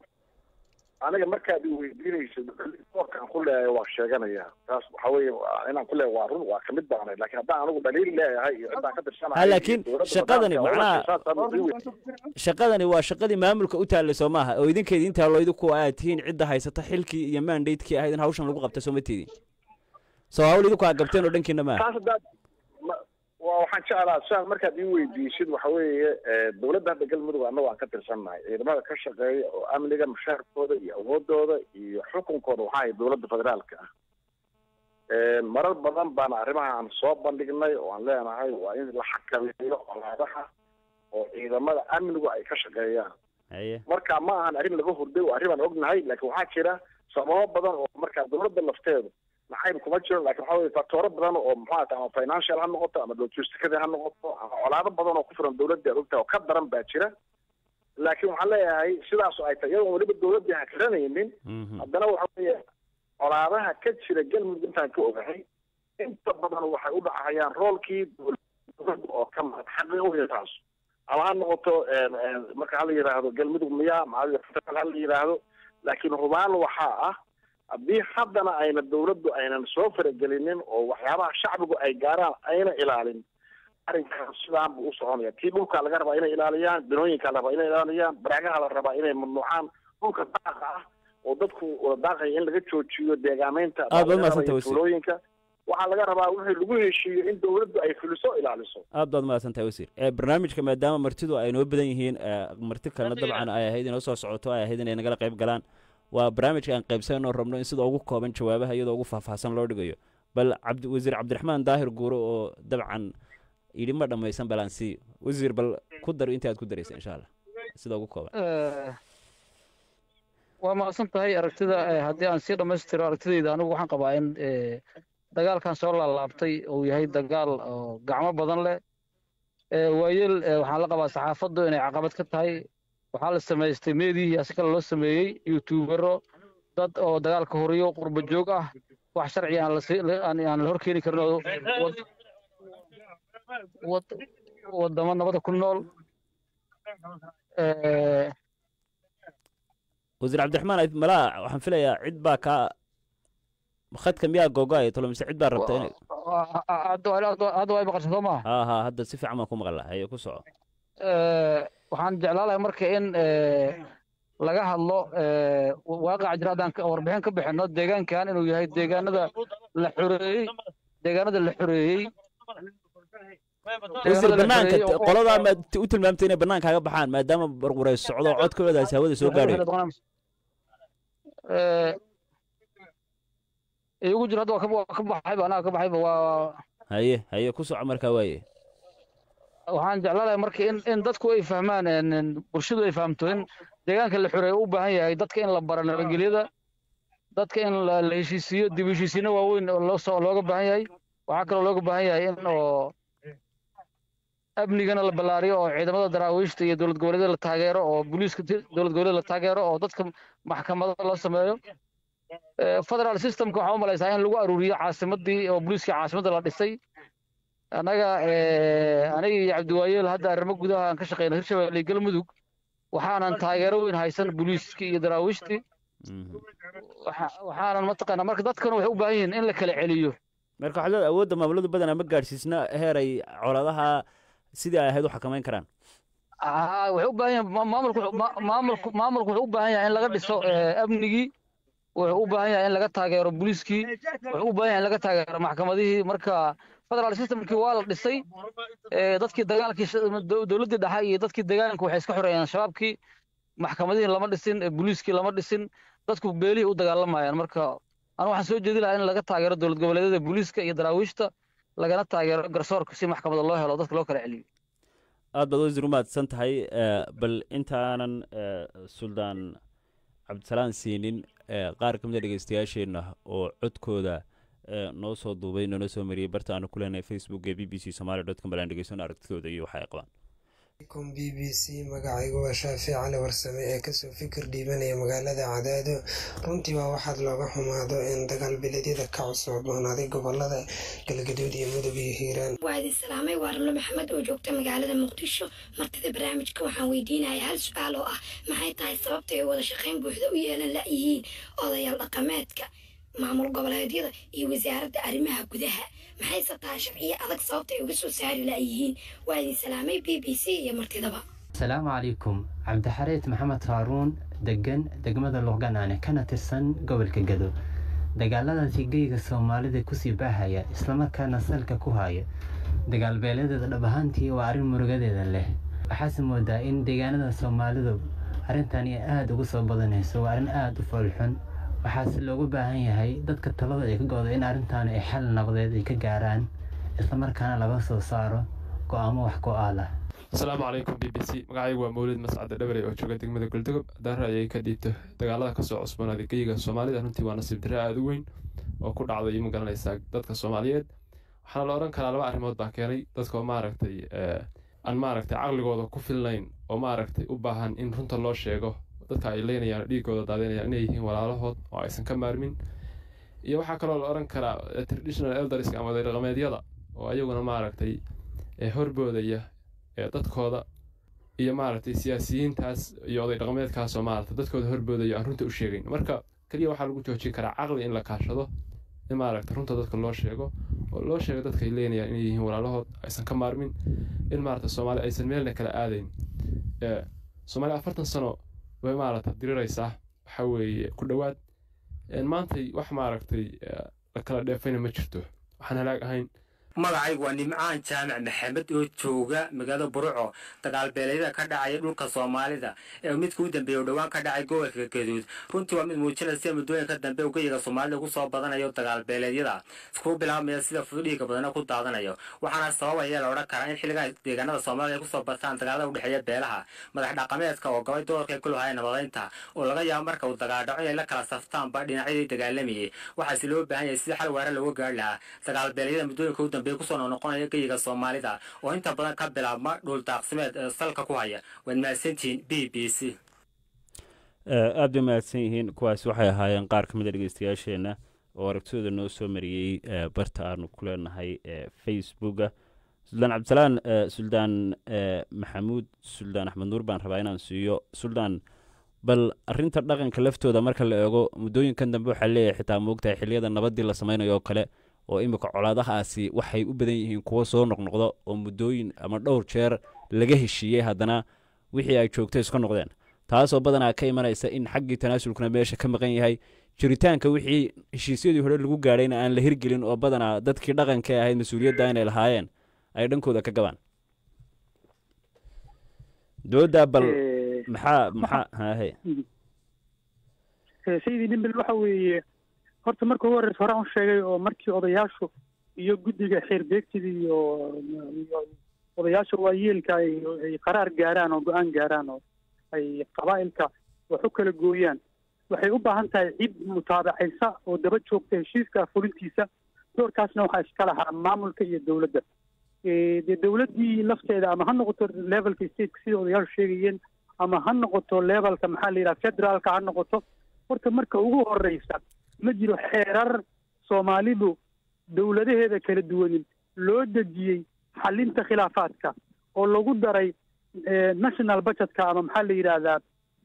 aniga markaad i weydiinayso doorkaan ku leeyahay waa sheeganaya taas waxa weeye inaan ku leeyahay waa run waa kamid baanay laakiin haddaan anigu dhaliil leeyahay iyo ciddaan ka tirsanahay ha laakiin shaqadani macnaha shaqadani waa shaqadii maamulka u taallay soo maaha oo idinka idiin taalo idinku aad tihiin cidda haysata xilkii iyo mandatekii ahayd in hawshan lagu qabta soo ma tiidin soo hawl idinku aad gabteen oo dhankiina maaha taas haddaad waa waxaan jeclaa sidaad markaad ii weydiisid waxa weeye dowladda hadda galmudug annago aan ka tirsannahay ciidamada ka shaqeeya oo amniga mushaarkooda iyo awoodooda iyo xukunkooda waxaa ahay dowladda federaalka ah marar badan baana arrimaha aan soo bandhignay oo aan leenahay waa in la xakameeyo colaadaha oo ciidamada amnigu ay ka shaqeeyaan haye marka ma ahan arrin laga hurday waa arrin aan ognahay laakiin waxaa jira sababo badan oo markaa dowladda lafteedu nacayb kuma jiro lakin waxa weye factooro badan oo muxuu ata ama financial ha noqoto ama logisticada ha noqoto ama colaado badan oo ku filan dowladda ad ogtahay oo ka daran baa jira laakiin waxaan leeyahay sidaas ay tahay iyadoon weliba dowladdii aan garanaynin haddana waxa weeye colaadaha ka jira galmudug intaan ka ogahay inta badan waxay u dhacayaan roolkii dowladda oo ka mahad xaqi uya taas ama ha noqoto marka hala yidhaahdo galmudug miya ma hala yidhaahdo laakiin hubaan waxaa ah haddii haddana ayna dawladdu aynan soo faragelinin oo waxyaabaha shacbigu ay gaaraan ayna ilaalin arrinkan sidaan buu u soconaya tii dhulkaa laga rabaa inay ilaaliyaan binooyinkaa la rabaa inay ilaaliyaan baraagaha la rabaa inay mamnuucaan dhulka daaqa ah oo dadku wada daaqaya in laga joojiyo deegaameynta aad baad mahadsantahay wasiir tuulooyinka waxaa laga rabaa wixii lagu heshiiyo in dawladdu ay fuliso ilaaliso aad baad mahadsan tahay wasiir ee barnaamijka maadaama martidu ay noo badan yihiin marti kalena dabcan ay ahayd inoo soo socoto ay ahayd inay nagala qayb galaan waa barnaamijka aan qaybsanoo rabno in sida ugu kooban jawaabaha iyadoo ugu faahfaahsan loo dhigayo bal cabdi wasiir cabdiraxmaan daahir guure oo dabcan yidhi ma dhammaysan balaan sii wasiir bal ku dar inta aad ku daraysa insha allah sida ugu kooban waa mahadsan tahay aragtida haddii aan sii dhammaystiro aragtidayda anigu waxaan qabaa in dagaalkan soo laalaabtay uu yahay dagaal oo gacmo badan leh ee waayeel ee waxaan la qabaa saxaafaddu inay caqabad ka tahay waxaa la samaystay meedihii asi kale loo sameeyey youtubero dad oo dagaalka horiyo qurba joog ah wax sharci aan la sii- la- aan aan la horkeeni karin oo wad- wad- wadamo nabada ku nool ee wasiir cabdiraxmaan ayd malaa waxaan filayaa cid baa kaa khadka miyaa googoaya tolo mise cid baa rabta inay hadda hadda waa maqasha soo maaha haa haa hadda si fiican baan ku maqla haye ku soco Eh, waxaan jeclaan lahay marka in eh, laga hadlo eh, waaqaca jira haddaan ka- warbixin ka bixino deegaankan inuu yahay deegaanada la xoreeyey deegaanada la xoreeyey wasiir deegaanada la banaanka xoreeyey oo- qoladaa ma u tilmaamtay inay banaanka kaga baxaan maadaama barqureys socdo oo codkoodaasi hawada soo gaadhay Eh, iigu jiro hadda waa ka- waa ka baxayba anaa ka baxayba waa haye haye ku soco markaa waaye waxaan jeclaanahay marka in in dadku ay fahmaan en- en bulshadu ay fahamto in deegaanka la xoreeyo u baahan yahay dadka in la baro nabadgelyada dadka in la la heshiisiiyo dib u heshiisiino waaweyn oo loo soo looga baahan yahay waxaa kaloo looga baahan yahay in oo amnigana la ballaariyo oo ciidamada daraawiishta iyo dowlad goboleedyada la taageero oo booliiska ti- dowlad goboleedyada la taageero oo dadka maxkamada loo sameeyo Eh, federal systemka waxaa u malaysaa in lagu aruuriyo caasimadii oo booliiskii caasimadda la dhisay annaga eh, aniga iyo cabdiwaayeel hadda arrimo gudaha aan ka shaqeyna hirshabelle iyo galmudug waxaanan taageero weyn haysan booliiskii iyo daraawiishtii Mhm. waxa- waxaanan mataqaanaa marka dadkana waxay u baahan yihiin in la kala celiyo marka waxaad leedahay awoodda maamuladu badanaa ma gaadhsiisna heer ay coladaha sidii ay ahayd u xakamayn karaan Aa, waxay u baahan yihiin ma- maamulku wuxuu- ma- maamulku maamulku wuxuu u baahan yahay in laga dhiso eh, amnigii wuxuu u baahan yahay in laga taageero booliiskii wuxuu u baahan yahay in laga taageero maxkamadihii marka federal systemkii waa la dhisay eh, dadkii dagaalkii sh- dow- dowladdii dhexe iyo dadkii deegaanka waxay iska xoreeyeen shabaabkii maxkamadihii lama dhisin eh, booliiskii lama dhisin dadku beelihii u dagaalamayaan marka anu waxaan soo jeedi lahaa in laga taageero dowlad goboleedyada booliiska iyo daraawiishta lagana taageero garsoorka si maxkamada loo helo dadka loo kala celiyo aad baad wasiir u mahadsan tahay eh, bal intaanan eh, suldaan cabdisalaan siinin eh, qaar ka mid a dhegeystayaasheenna oo codkooda eh, noo soo duubay noona soo mariyey barta aanu ku leenahay facebook ee b b c somaali dot com balaan dhegeysano aragtidooda iyo waxa ay qabaan com b b c magacaygu waa shaafic cali warsame ee kasoo fikir dhiibanaya magaalada cadaado runtii waa waxaad looga xumaado in dagaal beledyada ka cusboonaaday gobolada galgaduud iyo mudug iyo hiiraan waa idin salaamay waa ramlo maxamed oo joogta magaalada muqdisho martida barnaamijka waxaan weydiinaya hal su-aal oo ah maxay tahay sababta ay wada shaqayn buuxda u yeelan la-yihiin odayaal dhaqameedka maamul goboleedyada iyo wasaaradda arrimaha gudaha maxayse tahay sharciyo adag sababta ay uga soo saari la-yihiin waa idin salaamay b b c iyo martidaba asalaamu calaykum cabdixareed maxamed haaruun degan degmada luqganaane kana tirsan gobolka gado dagaaladaasi geyga soomaalida kusii baahaya islamarkaana salka ku haya dagaalbeeladeeda dhab ahaantii waa arrin murugadeeda leh waxaase moodaa in deegaanada soomaalidu arrintani aada ugu soo badanayso waa arrin aada u foolxun waxaase loogu baahan yahay dadka talada ay ka go-do in arrintan ay xal naqdeed ay ka gaaraan islamarkaana laga soo saaro go-aamo wax go-aal ah asalaamu calaykum b b c magacaygu waa mawlid mascade dhabarey oo jooga degmada goldogob haddaan ra'yay ka dhiibto dagaalada kasoo cusboonaaday geyiga soomaalida runtii waa nasiib darre aada u weyn oo ku dhacday ma garanaysaa dadka soomaaliyeed waxaana la odhan karaa laba arrimood baa keenay dadkoo maaragtay aan maaragtay caqligooda ku filnayn oo maaragtay u baahan in runta loo sheego dadka ay leynayaan oo dhiigooda daadinayaan inay yihiin walaalahood oo aysan ka maarmin iyo waxaa kaloo la odhan karaa traditional elderska ama dhaqameedyada oo ayaguna maaragtay horboodaya dadkooda iyo maaragtay siyaasiyiintaas iyo oday dhaqameedkaasoo maaragtay dadkooda horboodaya aan runta u sheegayn marka keliya waxaa lagu joojin karaa caqli in la kaashado in maaragtay runta dadka loo sheego oo loo sheego dadka ay leynayaan inay yihiin walaalahood aysan ka maarmin in maaragtay soomaali aysan meelna kala aadayn soomaali afartan sano way maaragtay diriraysaa waxa weeye ku dhowaad maantay wax maaragtay la kala dheefayna ma jirto waxaan halaag ahayn magacaygu waa nimcaan jaamac maxamed oo jooga magaalada buruco dagaalbeeleedyada ka dhacaya dhulka soomaalida ee midka u dambeeya oo dhowaan ka dhacay gobolka gaduud runtii waa mid muujinaysa muddooyinka dambe ugayiga soomaalida kusoo badanayo dagaalbeeleedyada iskugu bilaabmaya sida fududhiiga badana ku daadanayo waxaana sababaya la odhan karaa in xilligan deegaanada soomaalida ay kusoo bataan dagaalada udhexeeya beelaha madax dhaqameedka oo gabay doorka ay ku lahaayeen nabadaynta oo laga yaabo marka uu dagaaldhaco inay la kala saftaanba dhinacyadii dagaalamayay waxaase loo baahan yahay sida xal waara looga gaari lahaa dagaalbeeleedyada muddooyinka u dambeeya kusoo noqnoqonaya geyiga soomaalida oo inta badan ka bilaabma dhul daaqsimeed ee salka ku haya waad mahadsantihiin b b c aad bay mahadsan yihiin kuwaas waxay ahaayeen qaar ka mid a dhegeystayaasheenna oo aragtidooda noo soo mariyey barta aanu ku leenahay facebooka suldaan cabdisalaan suldaan maxamuud suldaan axmed nuur baan rabaa inaan siiyo suldaan bal arinta dhaqanka laftooda marka la eego muddooyinkan dambe waxaa leeyahay xitaa moogtahay xiliyada nabadii la samaynayo oo kale oo imika colaadahaasi waxay u badan yihiin kuwo soo noqnoqdo oo muddooyin ama dhowr jeer laga heshiiyey haddana wixii ay joogto iska noqdeen taasoo badanaa ka imanaysa in xaggii tanaasulkuna meesha ka maqan yahay jiritaanka wixii heshiisyadii hore lagu gaadhayna aan la hirgelin oo badanaa dadkii dhaqanka ee ahayd mas-uuliyadda inay lahaayeen ay dhankooda ka gabaan doodaa bal maxaa maxaa hahe sayidii dhimbil waxa weeye horta marka ugu horreysa horaan u sheegay oo markii odayaashu iyo guddiga xeer beegtida iyo iyo odayaasha waayeelka ay ay qaraar gaaraan oo go-aan gaaraan oo ay qabaa'ilka wax u kala gooyaan waxay u baahan tahay cid mutaabacaysa oo daba joogta heshiiska fulintiisa doorkaasna waxaa iska lahaa maamulka iyo dowladda dee dowladdii lafteeda ama ha noqoto levelka stateka sida odayaashu sheegayeen ama ha noqoto levelka maxaa la yidhaha federaalka ha noqoto horta marka ugu horreysa ma jiro xeerar soomaalidu dowladaheeda kala duwanin loo dejiyey xalinta khilaafaadka oo lagu daray national budgetka ama maxaa la yidhaahdaa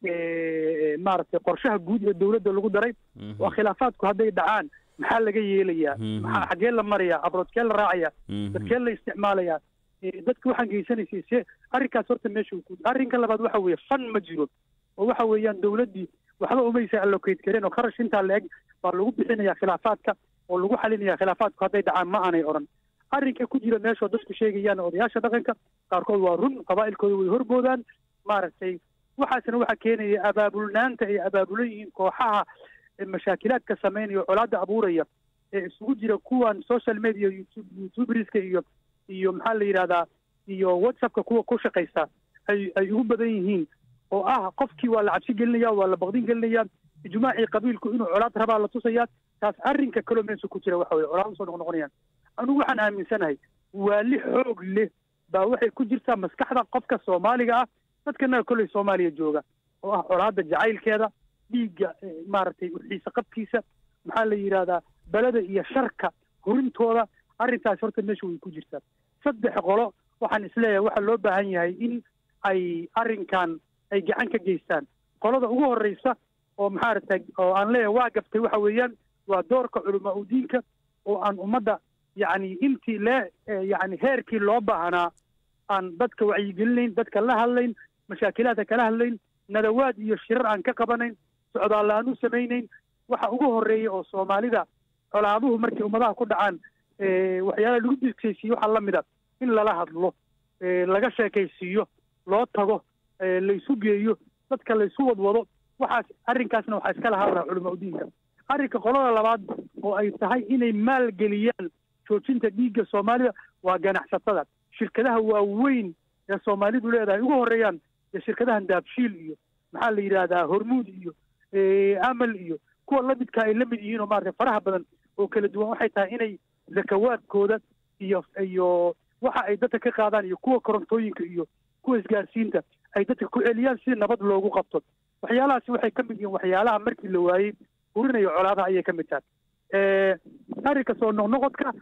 maaragtay qorshaha guud ee dowladda lagu daray waa khilaafaadku hadday dhacaan maxaa laga yeelayaa maxaa xaggee la marayaa abroodkee la raacayaa dadkee la isticmaalayaa dadka waxaan geysanaysay se arrinkaas horta meesha ku arrinka labaad waxa weeye fan ma jiro oo waxa weeyaan dowladdii waxba umaysa allocate kareen oo kharash intaa la eg baa lagu bixinayaa khilaafaadka oo lagu xalinayaa khilaafaadku hadday dhacaan ma aanay odhan arrinka ku jira meeshoo dadku sheegayaan odayaasha dhaqanka qaarkood waa run qabaa'ilkooda way horboodaan maaragtay waxaasna waxaa keenaya abaabulnaanta ay abaabulan yihiin kooxaha mashaakilaadka samaynaya oo colaadda abuuraya ee isugu jira kuwan social media youtuberska iyo iyo maxaa la yidhahdaa iyo whatsappka kuwa ku shaqaysta ay ay ugu badan yihiin oo ah qofkii waa la cabsi gelinaya waa la baqdin gelinaya ijmaacii qabiilku inuu colaad rabaa la tusaya taas arrinka kaloo meesha ku jira waxa weye colaad usoo noqnoqonayaan anigu waxaan aaminsanahay waali xoog leh baa waxay ku jirtaa maskaxda qofka soomaaliga ah dadkanaga kolley soomaaliya jooga oo ah colaadda jacaylkeeda dhiigga maaragtay uxiisa qabkiisa maxaa la yidhahdaa beleda iyo sharka horintooda arrintaas horta meesha way ku jirtaa saddex qolo waxaan isleeyahay waxaa loo baahan yahay in ay arrinkan ay gacan ka geystaan qolada ugu horreysa oo maaragtay oo aan leeyahay waa gabtay waxa weeyaan waa doorka culamaa udiinka oo aan ummadda yacni intii lee yacni heerkii loo baahnaa aan dadka wacyigelinayn dadka la hadlayn mashaakilaadka kala hadlayn nadawaad iyo shirar aan ka qabanayn socdaalla aan u samaynayn waxa ugu horreeya oo soomaalida colaaduhu markay ummadaha ku dhacaan waxyaalaha lagu diskaysiiyo waxaa la mida in lala hadlo laga sheekaysiiyo loo tago laysu geeyo dadka laysu wadwado waxaas arrinkaasna waxaa iska lahaa culamaa udiinka arrinka qolada labaad oo ay tahay inay maalgeliyaan joojinta dhiigga soomaalida waa ganacsatada shirkadaha waaweyn ee soomaalidu leedahay ugu horreeyaan ee shirkadahan daabshiil iyo maxaa la yidhaahdaa hormuud iyo amal iyo kuwa lamidka ay la mid yihiin oo maaragtay faraha badan oo kala duwan waxay tahay inay zakawaadkooda iyo iyo waxa ay dadka ka qaadaan iyo kuwa korontooyinka iyo kuwa isgaarsiinta ay dadka ku celiyaan si nabad loogu qabto waxyaalahaasi waxay ka mid yihiin waxyaalaha markii la waayey urinayo colaadaha ayay ka mid tahay arrinka soo noqnoqodka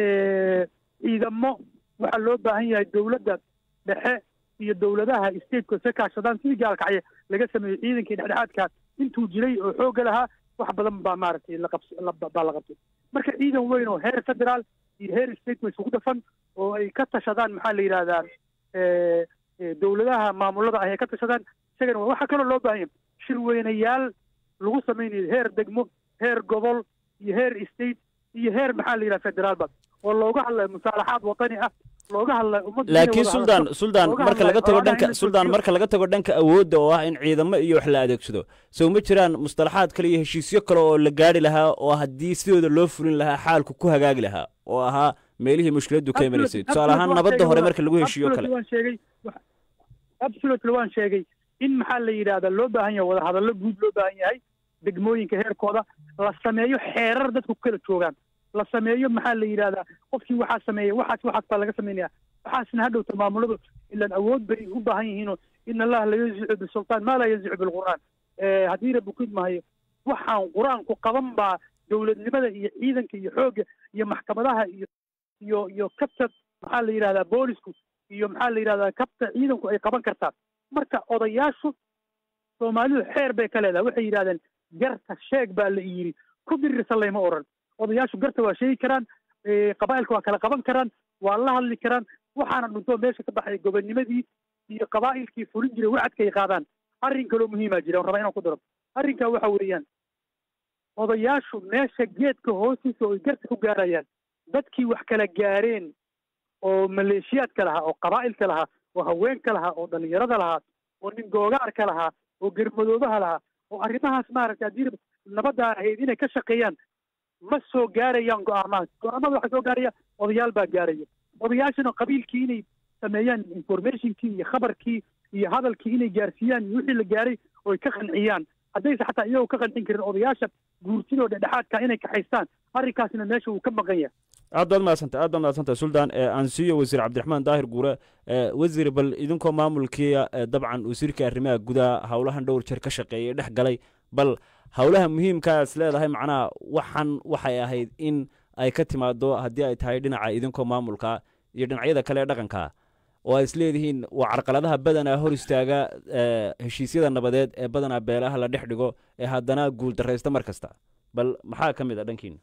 ciidamo waxaa loo baahan yahay dowladda dhexe iyo dowladaha stateka se kaashadaan sidii gaalkacya laga sameeyey ciidankii dhexdhexaadka intuu jiray oo xoogga lahaa wax badan baa maaragtay laqabs baa la qabtay marka ciidan weyn oo heer federaal iyo heer state way isugu dhafan oo ay ka tashadaan maxaa la yidhahdaa dowladaha maamulada ah ay ka tashadaan isagana waxaa kaloo loo baahan yahay shirweynayaal lagu samaynayo heer degmo heer gobol iyo heer state iyo heer maxaa la yidhaha federaalba oo looga hadlayo musaalaxaad wadani ah looga hadlayo ummadda inay laakiin wada suldaan hadasho, suldaan looga marka hadlayo laga tago xoolaha in dhanka la suldaan joojiyo. marka laga tago dhanka awoodda oo ah in ciidamo iyo wax la adeegsado sow ma jiraan mustalaxaad kale iyo heshiisyo kale oo la gaari lahaa oo haddii sidooda loo fulin lahaa xaalku ku hagaagi lahaa oo ahaa meelihii mushkiladdu ka imanaysay tusaale ahaan nabadda hore marka lagu heshiiyo kale waan sheegay wax- absolutely waan sheegay in maxaa la yidhahdaa loo baahan yahay wada hadallo guud loo baahan yahay degmooyinka heerkooda la sameeyo xeerar dadku ku kala joogaan la sameeyo maxaa la yidhahdaa qofkii waxaa sameeyey waxaas waxaas baa laga samaynaya waxaasna hadhowta maamuladu ilaan awood bay u baahan yihiinoo in allaha la yazicu bisultaan maa laa yazicu bilqur'aan Eh, haddii rabbi ku idmahayo waxaan qur-aanku qaban baa dowladnimada iyo ciidanka iyo xoogga iyo maxkamadaha iyo iyo iyo kabta maxaa la yidhahdaa boolisku iyo maxaa la yidhahdaa kabta ciidanku ay qaban kartaa marka odayaashu soomaalidu xeer bay ka leedahay waxay yidhahdeen garta sheeg baa la yidhi ku dirirsan layma oran odayaashu garta waa sheegi karaan eh, qabaa'ilka waa kala qaban karaan waa la hadli karaan waxaana dhuntoo meesha ka baxay gobonimadii iyo qabaa'ilkii fulin jiray wacadka ay qaadaan arrin kaloo muhiimaa jira aan rabaa inaan ku daro arrinkaa waxa weeyaan odayaashu meesha geedka hoostiisa oo ay garta ku gaarayaan dadkii wax kala gaareen oo maleeshiyaadka lahaa oo qabaa'ilka lahaa oo haweenka lahaa oo dhallinyarada lahaa oo nin googaarka lahaa oo germadoobaha lahaa oo arrimahaas maaragtay haddii nabaddaa ahayd inay ka shaqeeyaan ma soo gaarayaan go'aamahaas go'aamada waxaa soo gaaraya odayaal baa gaaraya odayaashana qabiilkii inay sameeyaan informationkii iyo khabarkii iyo hadalkii inay gaarsiiyaan iyo wixii la gaaray oo ay ka qanciyaan haddayse xataa iyagoo ka qancin karin odayaasha guurtidoo dhexdhexaadka inay kaxaystaan arrinkaasina meesha uu ka maqan yahay aad baad mahadsantay aad baad mahadsantay suldaan ee aan siiyo wasiir cabdiraxmaan daahir guure ee wasiir bal idinkoo maamulkii ee dabcan wasiirka arrimaha gudaha howlahan dhowr jeer ka shaqeeyay dhex galay bal howlaha muhiimkaa is leedahay macnaha waxan waxay ahayd in ay ka timaado haddii ay tahay dhinaca idinkoo maamulka iyo dhinacyada kale ee dhaqanka oo ay is leedihiin waa carqaladaha badanaa hor istaaga ee heshiisyada nabadeed ee badanaa beelaha la dhex dhigo ee haddana guuldarraysta mar kasta bal maxaa ka mid a dhankiina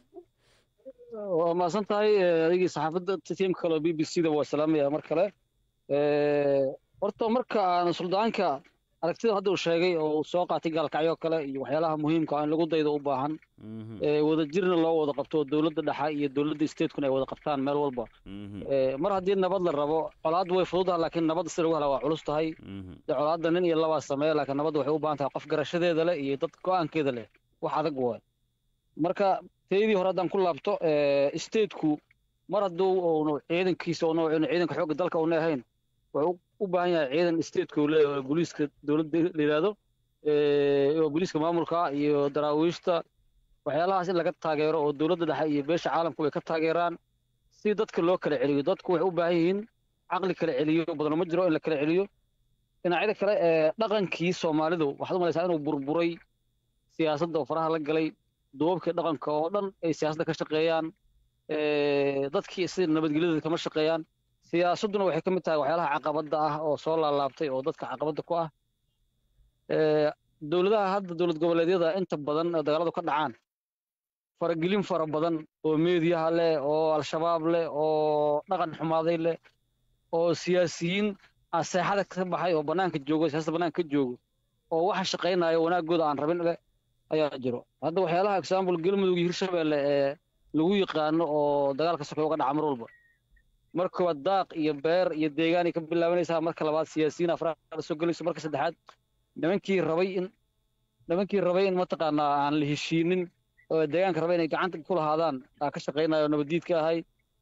waa mahadsan tahay eh, adigii saxaafadda tiimka kale oo b b c da waa salaamaya mar kale Eh, horta marka aan suldaanka aragtida hadda uu sheegay oo uu soo qaatay gaalkacyo kale iyo waxyaalaha muhiimka ah in lagu daydo u baahan Eh, wadajirna loo wada qabto oo dowladda dhexe iyo dowladda statekuna ay wada qabtaan meel walba Eh, mar haddii nabad la rabo colaaddu way fududaha laakiin nabadda sida lagu helaa waa culus tahay dee colaadda nin iyo labaa sameeya laakiin nabadda waxay u baahan tahay qof garashadeeda leh iyo dad go-aankeeda leh wax adag waay marka teydii hore haddaan ku laabto eh, stateku mar hadduu uunu ciidankiisa uunu uunu ciidanka xoogga dalka uuna ahayn wuxuu u baahan yahay ciidan stateku uu leeyahay oo booliiska dowladda la yidhaahdo eh, oo booliiska maamulka iyo daraawiishta waxyaalahaas in laga taageero oo dowladda dhexe iyo beesha caalamku ay ka taageeraan si dadka loo kala celiyo dadku waxay u baahan yihiin caqli kala celiyo badano ma jiro in la kala celiyo dhinacyada kale ee dhaqankii soomaalidu waxaad u malaysaa inuu burburay siyaasadda oo faraha la galay duubabkii dhaqanka oo dhan ay siyaasadda ka shaqeeyaan eh, dadkii sida nabadgelyada kama shaqeeyaan siyaasadduna waxay ka mid tahay waxyaalaha caqabadda ah oo soo laalaabtay oo dadka caqabadda ku ah Eh, dowladaha hadda dowlad goboleedyada inta badan oo dagaaladu ka dhacaan faragelin fara badan oo meediyaha leh oo al-shabaab leh oo dhaqan xumaaday leh oo siyaasiyiin aseexada ka baxay oo bannaanka joogo siyaasadda bannaanka ka joogo oo waxa shaqaynaya wanaagooda aan rabin leh ayaa jiro hadda waxyaalaha example galmudug iyo hirshabelle ee lagu yaqaano oo dagaalka soke uga dhaca mar walba marka koowaad daaq iyo beer iyo deegaanay ka bilaabanaysaa marka labaad siyaasiyiin afraad soo gelayso marka saddexaad nimankii rabay in nimankii rabay in mataqaanaa aan la heshiinin oo deegaanka rabay inay gacanta ku lahaadaan aa ka shaqaynayo nabadiidka ahay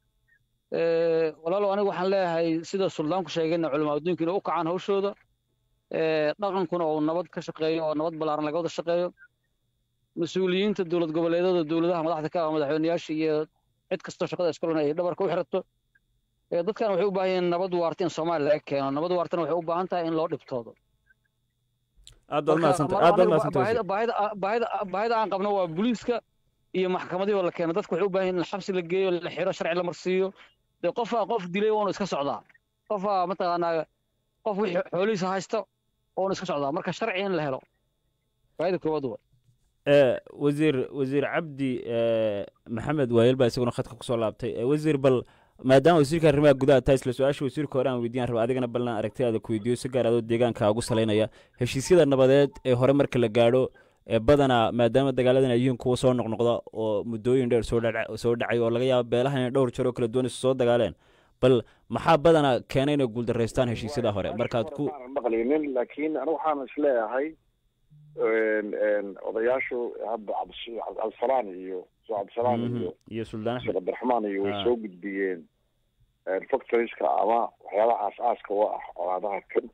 Eh, walaalow aniga waxaan leeyahay sida suldaanku sheegayna culamaa adduunka inay u kacaan hawshooda Eh, dhaqankuna uu nabad ka shaqeeyo oo nabad ballaaran laga wada shaqeeyo mas-uuliyiinta dowlad goboleedyada dowladaha madaxda ka ah madaxweyneyaasha iyo cid kastoo shaqada iskulan ay dhabarka u xirato Eh, dadkan waxay u baahan yihiin nabad waarta in soomaaliya laga keeno nabad waartana waxay u baahan tahay in loo dhibtoodo aad baad Marka, mahadsantay mar aad baad aniga mahadsantay baahida wasiir. baahida baahida baahida aan qabno waa booliiska iyo maxkamadihii oo la keeno dadku waxay u baahan yihiin in xabsi la geeyo la xiro sharci la marsiiyo dee qofaa qof dilay waanu iska socdaa qofaa mataqaanaa qof wixii xoolihiisa haysta waanu iska socdaa marka sharci in la helo baahida koowaad waa ee wasiir wasiir cabdi ee maxamed waayel baa isaguna khadka kusoo laabtay ee wasiir bal maadaama wasiirka arrimaha gudaha tahay isla su-aasha wasiirka hore aan weydiiyaan raba adigana ballan aragtidaada ku weydiiyo si gaar adoo deegaanka ugu salaynaya heshiisyada nabadeed ee hore marka la gaadho ee badanaa maadaama dagaaladan ay yihiin kuwa soo noqnoqda oo muddooyin dheer soo dhac- soo dhacay oo laga yaabo beelahan inay dhowr jeer oo kala duwan isu soo dagaaleen bal maxaa badanaa keenay inay guuldaraystaan heshiisyada hore markaad ku maanan maqlaynin laakiin anigu waxaan isleeyahay odayaashu hadda cabdi- cabdisalaan iyo soo cabdisalaan Mhm. iyo iyo suldaan sheekh axmed cabdiraxmaan iyo way Ah. soo gudbiyeen factorieska ama waxyaabaha aas-aaska u ah colaadaha kan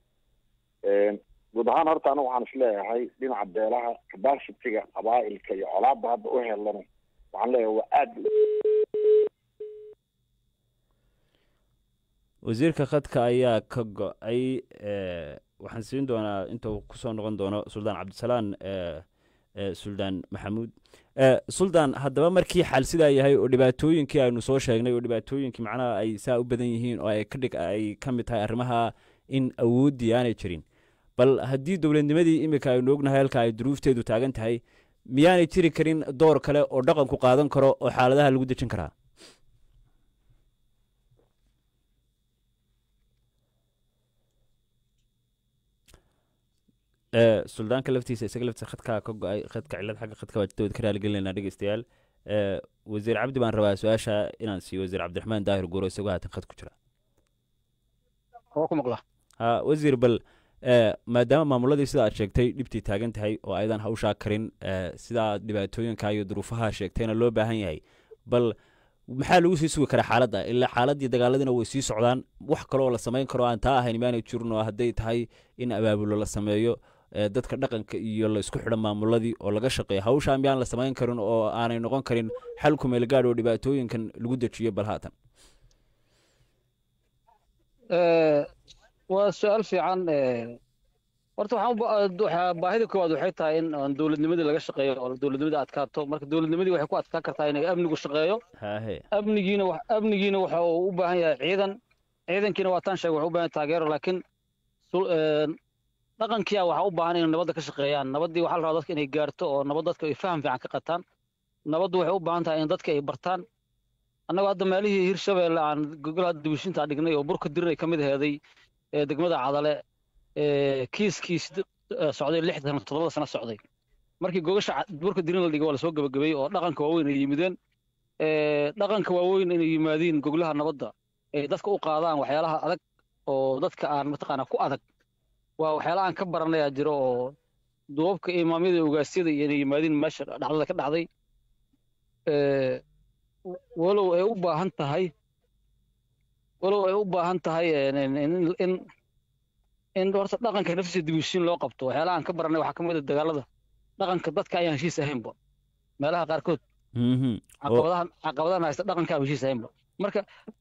guud ahaan horta anigu waxaan isleeyahay dhinaca beelaha capacityga qabaa'ilka iyo colaadda hadda u helana waxaan leeyahay waa aad wasiirka khadka ayaa ka go-ay ee, waxaan siin doonaa inta uu kusoo noqon doono suldaan cabdisalaan ee, ee, suldaan maxamuud ee, suldaan haddaba markii xal sidaa yahay oo dhibaatooyinkii aynu soo sheegnay oo dhibaatooyinkii macnaha ay saa u badan yihiin oo ay ka dhig ay ka mid tahay arrimaha in awooddii aanay jirin bal haddii dowladnimadii iminka aynu ognahay halka ay duruufteedu taagan tahay miyaanay jiri karin door kale oo dhaqanku qaadan karo oo xaaladaha lagu dejin karaa ee suldaanka laftiisa isaga laftiisa khadkaa ka go-ay khadka cilad xagga khadka waa dawad ka raaligelinayna dhegeystayaal ee wasiir cabdi baan rabaa su-aasha inaan siiyo wasiir cabdiraxmaan daahir guuro isagoo haatan khad ku jira waa ku maqla ha wasiir bal ee maadaama maamuladii sida aad sheegtay dhibtii taagan tahay oo aydan hawshaa karin ee sidaa dhibaatooyinka iyo duruufaha sheegtayna loo baahan yahay bal maxaa lagu sii sugi karaa xaaladda ilaa xaaladdii dagaaladina way sii socdaan wax kaloo la samayn karo aan taa ahayn maanay jirin oo hadday tahay in abaabulo la sameeyo ee dadka dhaqanka iyo la isku xidhan maamuladii oo laga shaqeeyo hawshaa miyaan la samayn karin oo aanay noqon karin xal ku meel gaadh oo dhibaatooyinkan lagu dejiyo bal haatan waa su-aal fiican horta waxaan u ba- waxaa baahida koowaad waxay tahay in aan dowladnimadii laga shaqeeyo oo dowladnimadii adkaato marka dowladnimadii waxay ku adkaan kartaa inay amnigu shaqeeyo haahe amnigiina wax amnigiina waxa uu u baahan yahay ciidan ciidankiina waa taan sheegay wuxuu u baahan yahay taageero laakiin sul- een, dhaqankiia waxaa u baahan inay nabadda ka shaqeeyaan nabaddii waxaa la rabaa dadka inay gaarto oo nabad dadka ay faham fiican ka qataan nabaddu waxay u baahan tahay in dadka ay bartaan annagoo hadda meelihii hirshabeelle aan gogol hadda dibishinta dhignay oo burka dirir ay ka mid aheeday ee degmada cadale ee kiiskii sid- ee socday lixdan toddobada sano socday markii gogasha ca- burka dirin la dhigay waa lasoo gabagabeeyey oo dhaqanka waaweyn ay yimideen ee dhaqanka waaweyn inay yimaadiin goglaha nabadda ay dadka u qaadaan waxyaalaha adag oo dadka aan mataqaanaa ku adag waa waxyaalaha aan ka baranayaa jiro oo duubabka imaamyada iyo ogaasyada iyo inay yimaadiin meesha dhacdada ka dhacday ee walow ay u baahan tahay walow ay u baahan tahay in in in in horta dhaqanka naftiisa dibushiin loo qabto waxyaalaha aan ka baranay waxaa ka mid a dagaalada dhaqanka dadka ayaan heshiis ahaynba meelaha qaarkood Mhm. oo caqabadahan caqabadahan haysta dhaqanka aan heshiis ahaynba marka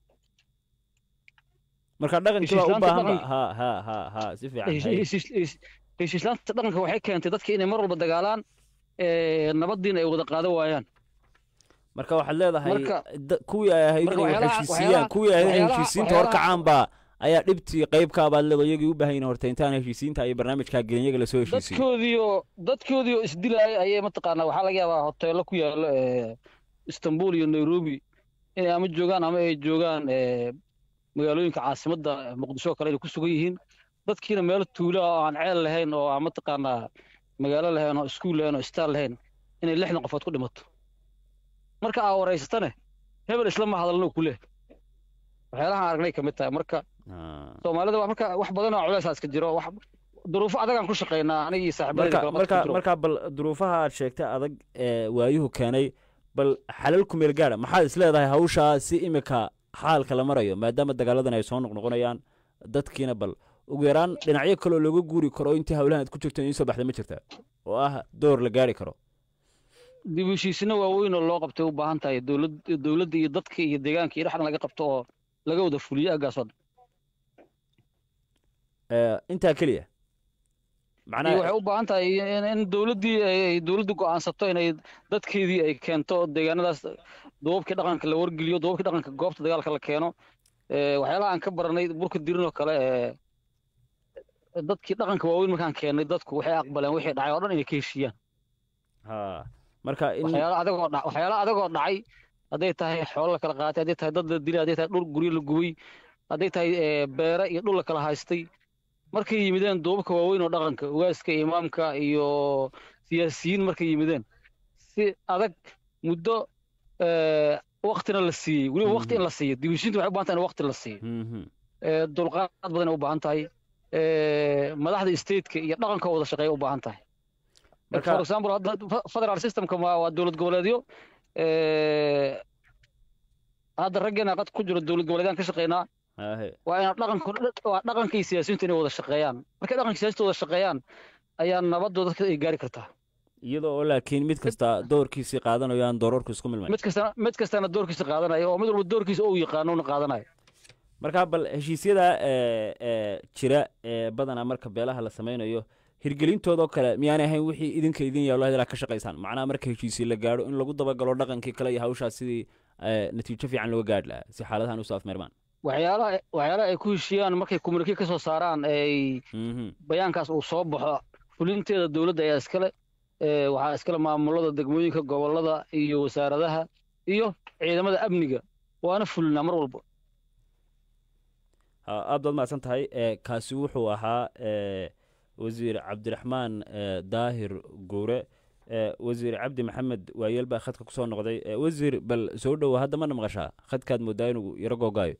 marka dhaqankii baa u heshiislaanta baahan ba dhaqanka- ha ha ha ha si fiican hesh- hay heshiis- hesh- heshiislaanta dhaqanka waxay keentay dadka inay mar walba dagaalaan ee nabadiina ay wada qaadan waayaan marka waxaad leedahay Marka- da- kuwii ay ahayd marka inay waxyaalaha- heshiisiyaan waxyaalaha- kuwii ay ahayd inay waxyaalaha- heshiisiinta waxyaalaha- horkacaan baa ayaa dhibtii qayb ka abaad leedo iyagii u baahan yihin horta intaan heshiisiinta iyo barnaamijkaa gelin iyaga lasoo heshiisiyo dadkoodii oo dadkoodii oo isdilaaya ayay mataqaanaa waxaa laga yaabaa hoteelo ku yaalo ee istanbul iyo nairobi inay ama joogaan ama ay joogaan ee magaalooyinka caasimadda muqdisho oo kale inay ku sugan yihiin dadkiina meel tuula oo aan ceel lahayn oo aan mataqaanaa magaalo lahayn oo iskuul lahayn oo istaal lahayn inay lixdan qofood ku dhimato marka aa wareysatane hebel islama hadalno ku leh waxyaalaha aan aragnay ka mid tahay marka Ah. soomaalida waa marka wax badan oo culeys iska jiro wax duruufo adagaan ku shaqaynaa aniga iyo saaxiibadayda marka kale marka marka marka bal duruufaha aad sheegtay adag ee waayuhu keenay bal xalal ku meel gaadha maxaad is leedahay hawshaa si imika xaalka la marayo maadaama dagaaladan ay soo noqnoqonayaan dadkiina bal ugu yaraan dhinacyo kaloo looga guuri karo intii hawlahan aad ku jirto in soo baxda ma jirta oo ah door la gaari karo dib u heshiisino waaweyn oo loo qabtay u baahan tahay dowlad dowladda iyo dadka iyo deegaanka iyo dhexdan laga qabto oo laga wada fuliyo aggaasoo dhan Ee, intaa keliya iyo macnaha waxay u baahan tahay in in dowladdii ay ay dowladdu go'aansato inay dadkeedii ay keento deegaanadaas duubabkii dhaqanka la wargeliyo duubabkii dhaqanka goobta dagaalka la keeno ee waxyaalaha aan ka baranay burka dirin oo kale ee dadkii dhaqanka waaweyn markaan keennay dadku waxay aqbaleen wixii dhacay oo dhan inay ka heshiiyaan ha marka in waxyaalo adagoo dha waxyaalo adagoo dhacay hadday tahay xoolo la kala qaatay hadday tahay dad la dilay hadday tahay dhul guryo la gubay hadday tahay ee, beere iyo dhul la kala haystay markay yimideen duubabka waaweyn oo dhaqanka ugaaska imaamka iyo siyaasiyiin markay yimideen si adag muddo waktina la siiyey weliba wakti in la siiyo dibishinta waxay u baahan tahay in wakti la siiyo dulqaad badan ay u baahan tahay madaxda stateka iyo dhaqanka wada shaqeeya u baahan tahay for example hadda federal systemka waa dowlad goboleedyo hadda raggeena qad ku jiro dowlad goboleedyaan ka shaqeynaa waa ina dhaqanka waa dhaqanka iyo siyaasiyiintu inay wada shaqeeyaan markay dhaqanka siyaasiyiintu wada shaqeeyaan ayaa nabadooda dadka ay gaari kartaa iyadoo oo laakiin mid kasta doorkiisii qaadanayo aan doorarku isku milmay mid kastana mid kastana doorkiisa qaadanayo oo mid walba doorkiisa uu yaqaano una qaadanayo marka bal heshiisyada jira ee badanaa marka beelaha la samaynayo hirgelintoodoo kale miyaanay ahayn wixii idinka idin yaalo ilaa ka shaqaysaan macnaha marka heshiisii la gaadho in lagu dabagalo dhaqankii kale iyo hawshaas sidii natiijo fiican looga gaadhi lahaa si xaaladahan usoo afmeermaan waxyaalaha waxyaalaha ay ku heshiiyaan markay communique ka soo saaraan ay bayaankaas uu soo baxo fulinteeda dowladda ayaa iskale waxaa iskale maamulada degmooyinka gobolada iyo wasaaradaha iyo ciidamada amniga waana fulinaa mar walba aad baad mahadsan tahay kaasi wuxuu ahaa wasiir cabdiraxmaan daahir guure wasiir cabdi maxamed waayeel baa khadka kusoo noqday wasiir bal soo dhowo hadda mana maqashaa khadkaad moodaa inuu yaro googaayo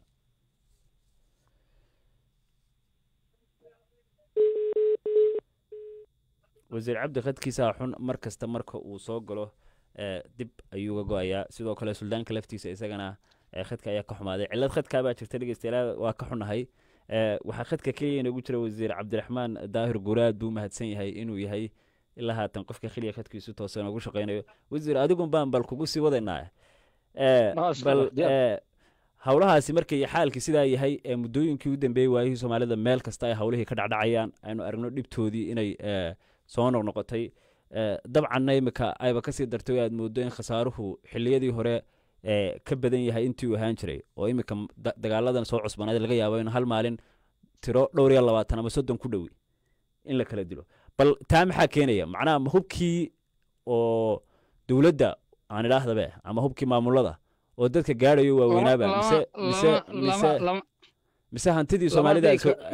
wasiir cabdi khadkiisaa xun mar kasta marka uu soo galo dib ayuu ga go-ayaa sidoo kale suldaanka laftiisa isagana khadka ayaa ka xumaaday cilad khadkaabaa jirta dhegeystayaal waa ka xunahay waxaa khadka keliya inoogu jira wasiir cabdiraxmaan daahir guraad buu mahadsan yahay inuu yahay ilaa haatan qofka keliya khadkiisu toosa noogu shaqaynayo wasiir adigun baan bal kugu sii wadaynaa bal howlahaasi markay xaalkii sidaa yahay ee muddooyinkii u dambeeyey waayihii soomaalida meel kasta ay howlihii ka dhacdhacayaan aynu aragno dhibtoodii inay soo noqnoqotay dabcanna imika ayba kasii dartay aad moodo in khasaaruhu xiliyadii hore ka badan yahay intii uu ahaan jiray oo imika dagaaladan soo cusbanayd laga yaabo in hal maalin tiro dhowr iyo labaatan ama soddon ku dhowi in la kala dilo bal taa maxaa keenaya macnaha ma hubkii oo dowladda aan idhaahdabe ama hubkii maamulada oo dadka gaadhayo waaweynaaba mise mise mise mise hantidii soomaalida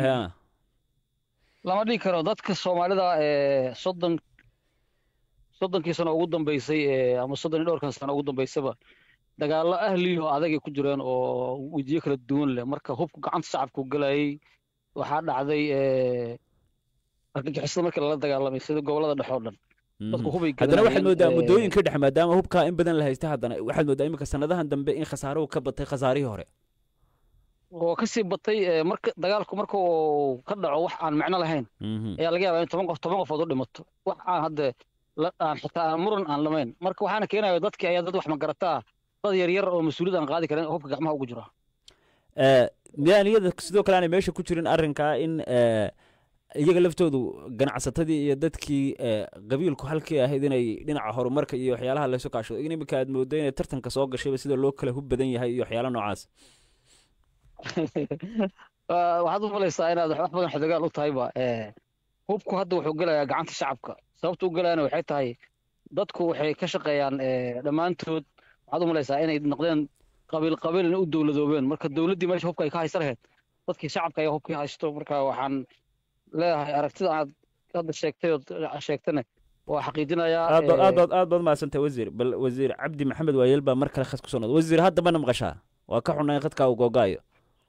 lama dhigi karo dadka soomaalida ee soddon soddonkii sano ugu dambeysay ama soddon iyo dhowrkan sano ugu dambeysaba dagaallo ahliyo adagay ku jireen oo wejiyo kala duwan leh marka hubku gacanta shacabku galayay waxaa dhacday argagixisada markii lala dagaalamay sida gobolada dhexe oo dhan dadku hubay haddana waxaad moodaa muddooyinka dhexe maadaama hubkaa in badan la haysta haddana waxaad moodaa iminka sanadahan dambe in khasaaruhu ka batay khasaarihii hore oo kasii batay marka dagaalku marka uu ka dhaco wax aan macno lahayn ayaa laga yaabaa in toban qof toban qofood u dhimato wax aan hadde aan xitaa aan muran aan lamayn marka waxaana keenaya dadkii ayaa dad wax magarataa dad yaryar oo mas-uuliyad aan qaadi karin hubka gacmaha ugu jira miyaan iyada sidoo kale aanay meesha ku jirin arrinkaa in iyaga laftoodu ganacsatadii iyo dadkii qabiilku halkii ahayd inay dhinaca horumarka iyo waxyaalaha laysu kaashado in iminka aad moodo inay tartanka soo gashayba sida loo kala hub badan yahay iyo waxyaala noocaas waxaad u malaysaa inaad wax badan xidagaal u tahayba hubku hadda wuxuu gelayaa gacanta shacabka sababta u gelayana waxay tahay dadku waxay ka shaqeeyaan dhammaantood waxaad u malaysaa inay noqdeen qabiil qabiil inay u dowladoobeen marka dowladdii meesha hubka ay ka haysan lahayd dadkii shacabka ayaa hubkii haysto marka waxaan leeyahay aragtida aad hadda sheegtay ood sheegtana waa xaqiijinayaa aad baad aad baad aad baad mahadsantahay wasiir bal wasiir cabdi maxamed waayeel baa mar kale khad kusoo noqday wasiir hadda mana maqashaa waa ka xunay khadkaa uu googaayo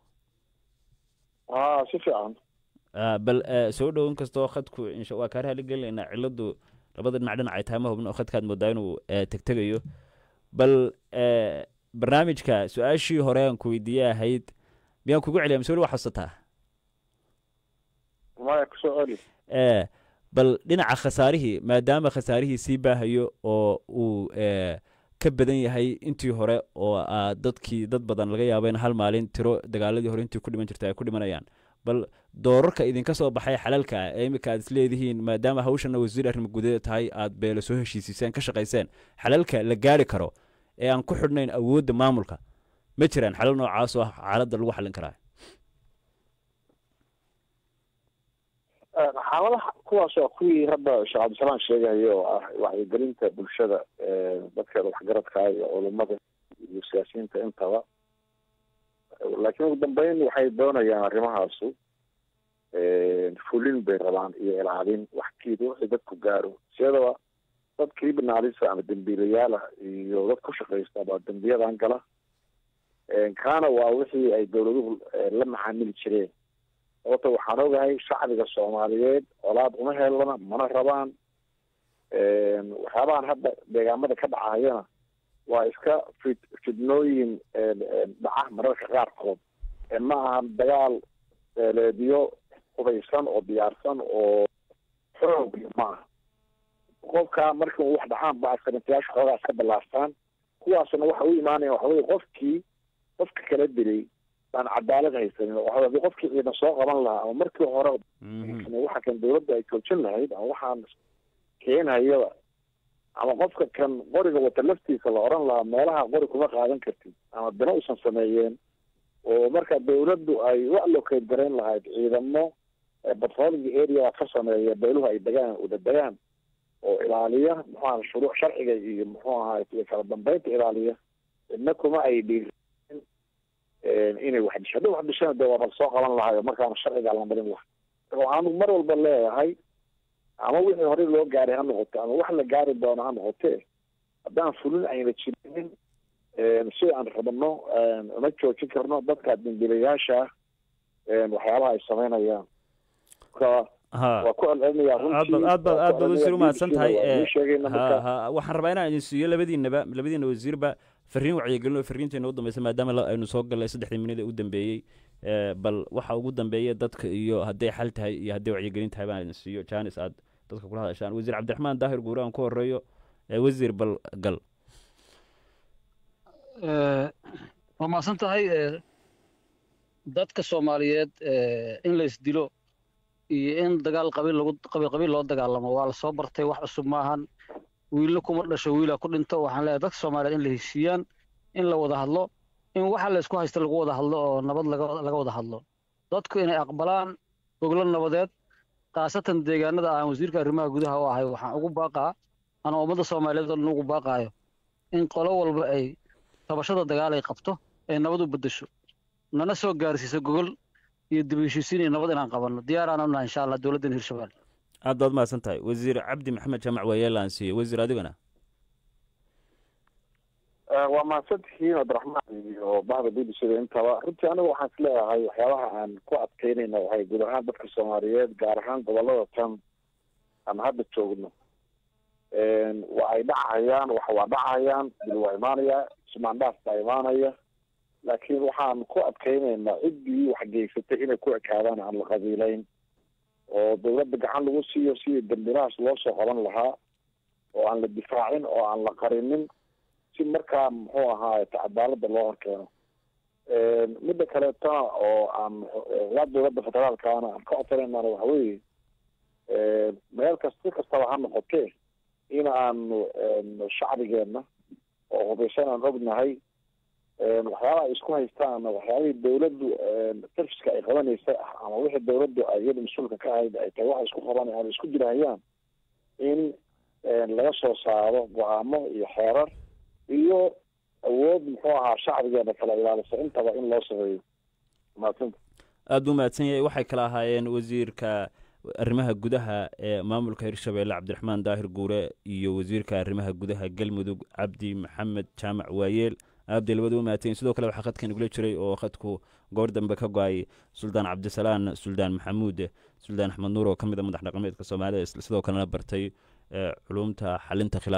aa si fiican bal soo dhow inkastoo khadku insha waa kaa raali gelinaynaa ciladu labada dhinac dhinac ay tahay ma hubno oo khadkaad moodaa inuu tegtegayo bal barnaamijka su-aashii hore aan ku weydiiyey ahayd miyaan kugu celiya mise weli waa xasuusataa maya kusoo celi bal dhinaca khasaarihii maadaama khasaarihii sii baahayo oo uu ka badan yahay intii hore oo dadkii dad badan laga yaabo in hal maalin tiro dagaaladii hore intii ku dhiman jirta ay ku dhimanayaan bal doorarka idinka soo baxay xalalka ah ee iminka aad isleedihiin maadaama hawshana wasiir arrimo gudaheeda tahay aad beelo soo heshiisiiseen ka shaqayseen xalalka la gaari karo ee aan ku xidhnayn awoodda maamulka ma jiraan xalal noocaas oo ah xaaladda lagu xallin karaa xaaladaha kuwaas waa kuwii hadda sheekh cabdisalaan sheegayo oo ah wacyigelinta bulshada dadkeeda waxgaradka iyo culimada iyo siyaasiyiinta intaba laakiin ugu dambeyn waxay doonayaan arrimahaasu fulin bay rabaan iyo ilaalin waxkiida wixii dadku gaaro siyadaba criminalisa ama dembiilayaala iyo dad ku shaqaysta baa dembiyadan gala kaana waa wixii ay dowladuhu la macaamili jireen sababto waxaan ogahay shacbiga soomaaliyeed colaad uma helana mana rabaan waxyaabahan hadda deegaamada ka dhacayana waa iska fid fidnooyin dhaca mararka qaarkood ma ahan dagaal beeleedyo hudaysan oo diyaarsan oo xoog ma aha qofka markii u wax dhacaan ba askarintayaasha xoogaa iska ballaastaan kuwaasna waxa u imaanaya waxa weye qofkii qofka kala dilay baan cadaalad haysanin oo hadii qofkii ciidan soo qaban lahaa ama markii hore waxa kan dawladda ay joojin lahayd ama waxaan keenhayaba ama qofka kan qoriga wata laftiisa la oran lahaa meelaha qori kuma qaadan kartid ama bina usan sameeyeen oo marka dawladdu ay u allocate garayn lahayd ciidamo patrolling area ka sameeya beeluhu ay degaan uda degaan oo ilaaliya muxuu aha shuruuc sharciga iyo muxuu ahaa kala dambeynta ilaaliya idna kuma ay dhiirin inay wax disho hadday wax dishana dee waaba soo qaban lahayo markaana sharcigaa la marin laha waxaanu mar walba leeyahay ama wixii horey loo gaaray ha noqoto ama wax la gaari doono ha noqotee haddaan fulin ayna jirinin si aan rabno uma joojin karno dadka dambiilayaasha waxyaabaha ay sameynayaan waa ku celcelinaya aad baad aad baad aad baad wasiir umahadsan tahay waxaan rabaa inaan idin siiyo labadiinaba labadiina wasiirba fariin wacyigelin oo fariinteena u dambeysa maadaama aynu soo gallay saddexdii minid ee u dambeeyey bal waxa ugu dambeeya dadka iyo hadday xal tahay iyo hadday wacyigelin tahay baan idin siiyo janis aad dadka kula hadashaan wasiir cabdiraxmaan daahir guure aan ku horeeyo wasiir bal gal waa mahadsan tahay dadka soomaaliyeed in la isdilo iyo in dagaal qabiil lagu qabiil qabiil loo dagaalamo waa la soo bartay wax cusub maahan wiilna kuma dhasho wiilaa ku dhinto waxaan leeyahay dadka soomaaliyeed in la heshiiyaan in la wada hadlo in waxa la isku haysta lagu wada hadlo oo nabad laga laga wada hadlo dadku inay aqbalaan goglo nabadeed khaasatan deegaanada aan wasiirka arrimaha gudaha u ahay waxaan ugu baaqaa ana ummadda soomaaliyeed oo dhan ugu baaqaayo in qolo walba ay tabashada dagaal ay qabto ay nabad u beddesho nana soo gaarsiiso gogol iyo dib u heshiisiin iyo nabad inaan qabanno diyaaraan unahay insha allah dowladdan hirshabelle aad baad mahadsan tahay wasiir cabdi maxamed jaamac waayeela aan siiyey wasiir adigana waa mahadsan tihiin cabdiraxmaan iyo bahda b b c da intaba runtii aniga waxaan is leeyahay waxyaabaha aan ku adkeynayna waxay guud ahaan dadka soomaaliyeed gaar ahaan gobolada tan aan hadda joogno waa ay dhacayaan wax waa dhacayaan dil waa imaanaya ismaandhaaf baa imaanaya laakiin waxaan ku adkeynaynaa ciddii wax geysatay inay ku ekaadaan aan la qabiileyn oo dawladda gacan lagu siiyo sidii dambilahaas loo soo qaban lahaa oo aan la difaacin oo aan la qarinin si markaa muxuu ahaay cadaalada loo horkeeno midda kaleetona oo aan ilaa dawladda federaalkana aan ka codsanaynan waxa weeye meel kas si kastaba ha noqotee in aanu shacbigeenna oo hubaysan aan ognahay waxyaabaha ay isku haystaan waxyaabihii dawladdu serviska ay qabanaysa ama wixii dawladdu ay iyada mas-uulka ka ahayd ay tahay waxa isku qaban ama isku dirahayaan in laga soo saaro go-aamo iyo xeerar iyo awood muxuu ahaa shacbigeena kala ilaalisa intaba in loo sameeyo mahadsinta aada buu mahadsan yahay waxay kala ahaayeen wasiirka arrimaha gudaha ee maamulka hirshabeelle cabdiraxmaan daahir guure iyo wasiirka arrimaha gudaha galmudug cabdi maxamed jaamac waayeel aabday labada u mahadsan sidoo kale waxaa khadkan igula jiray oo khadku goor dambe ka go-ay suldaan cabdisalaan suldaan maxamuud suldaan axmed nuur oo ka mid a madax dhaqameedka soomaalida sidoo kalena bartay culumta xalinta khilaa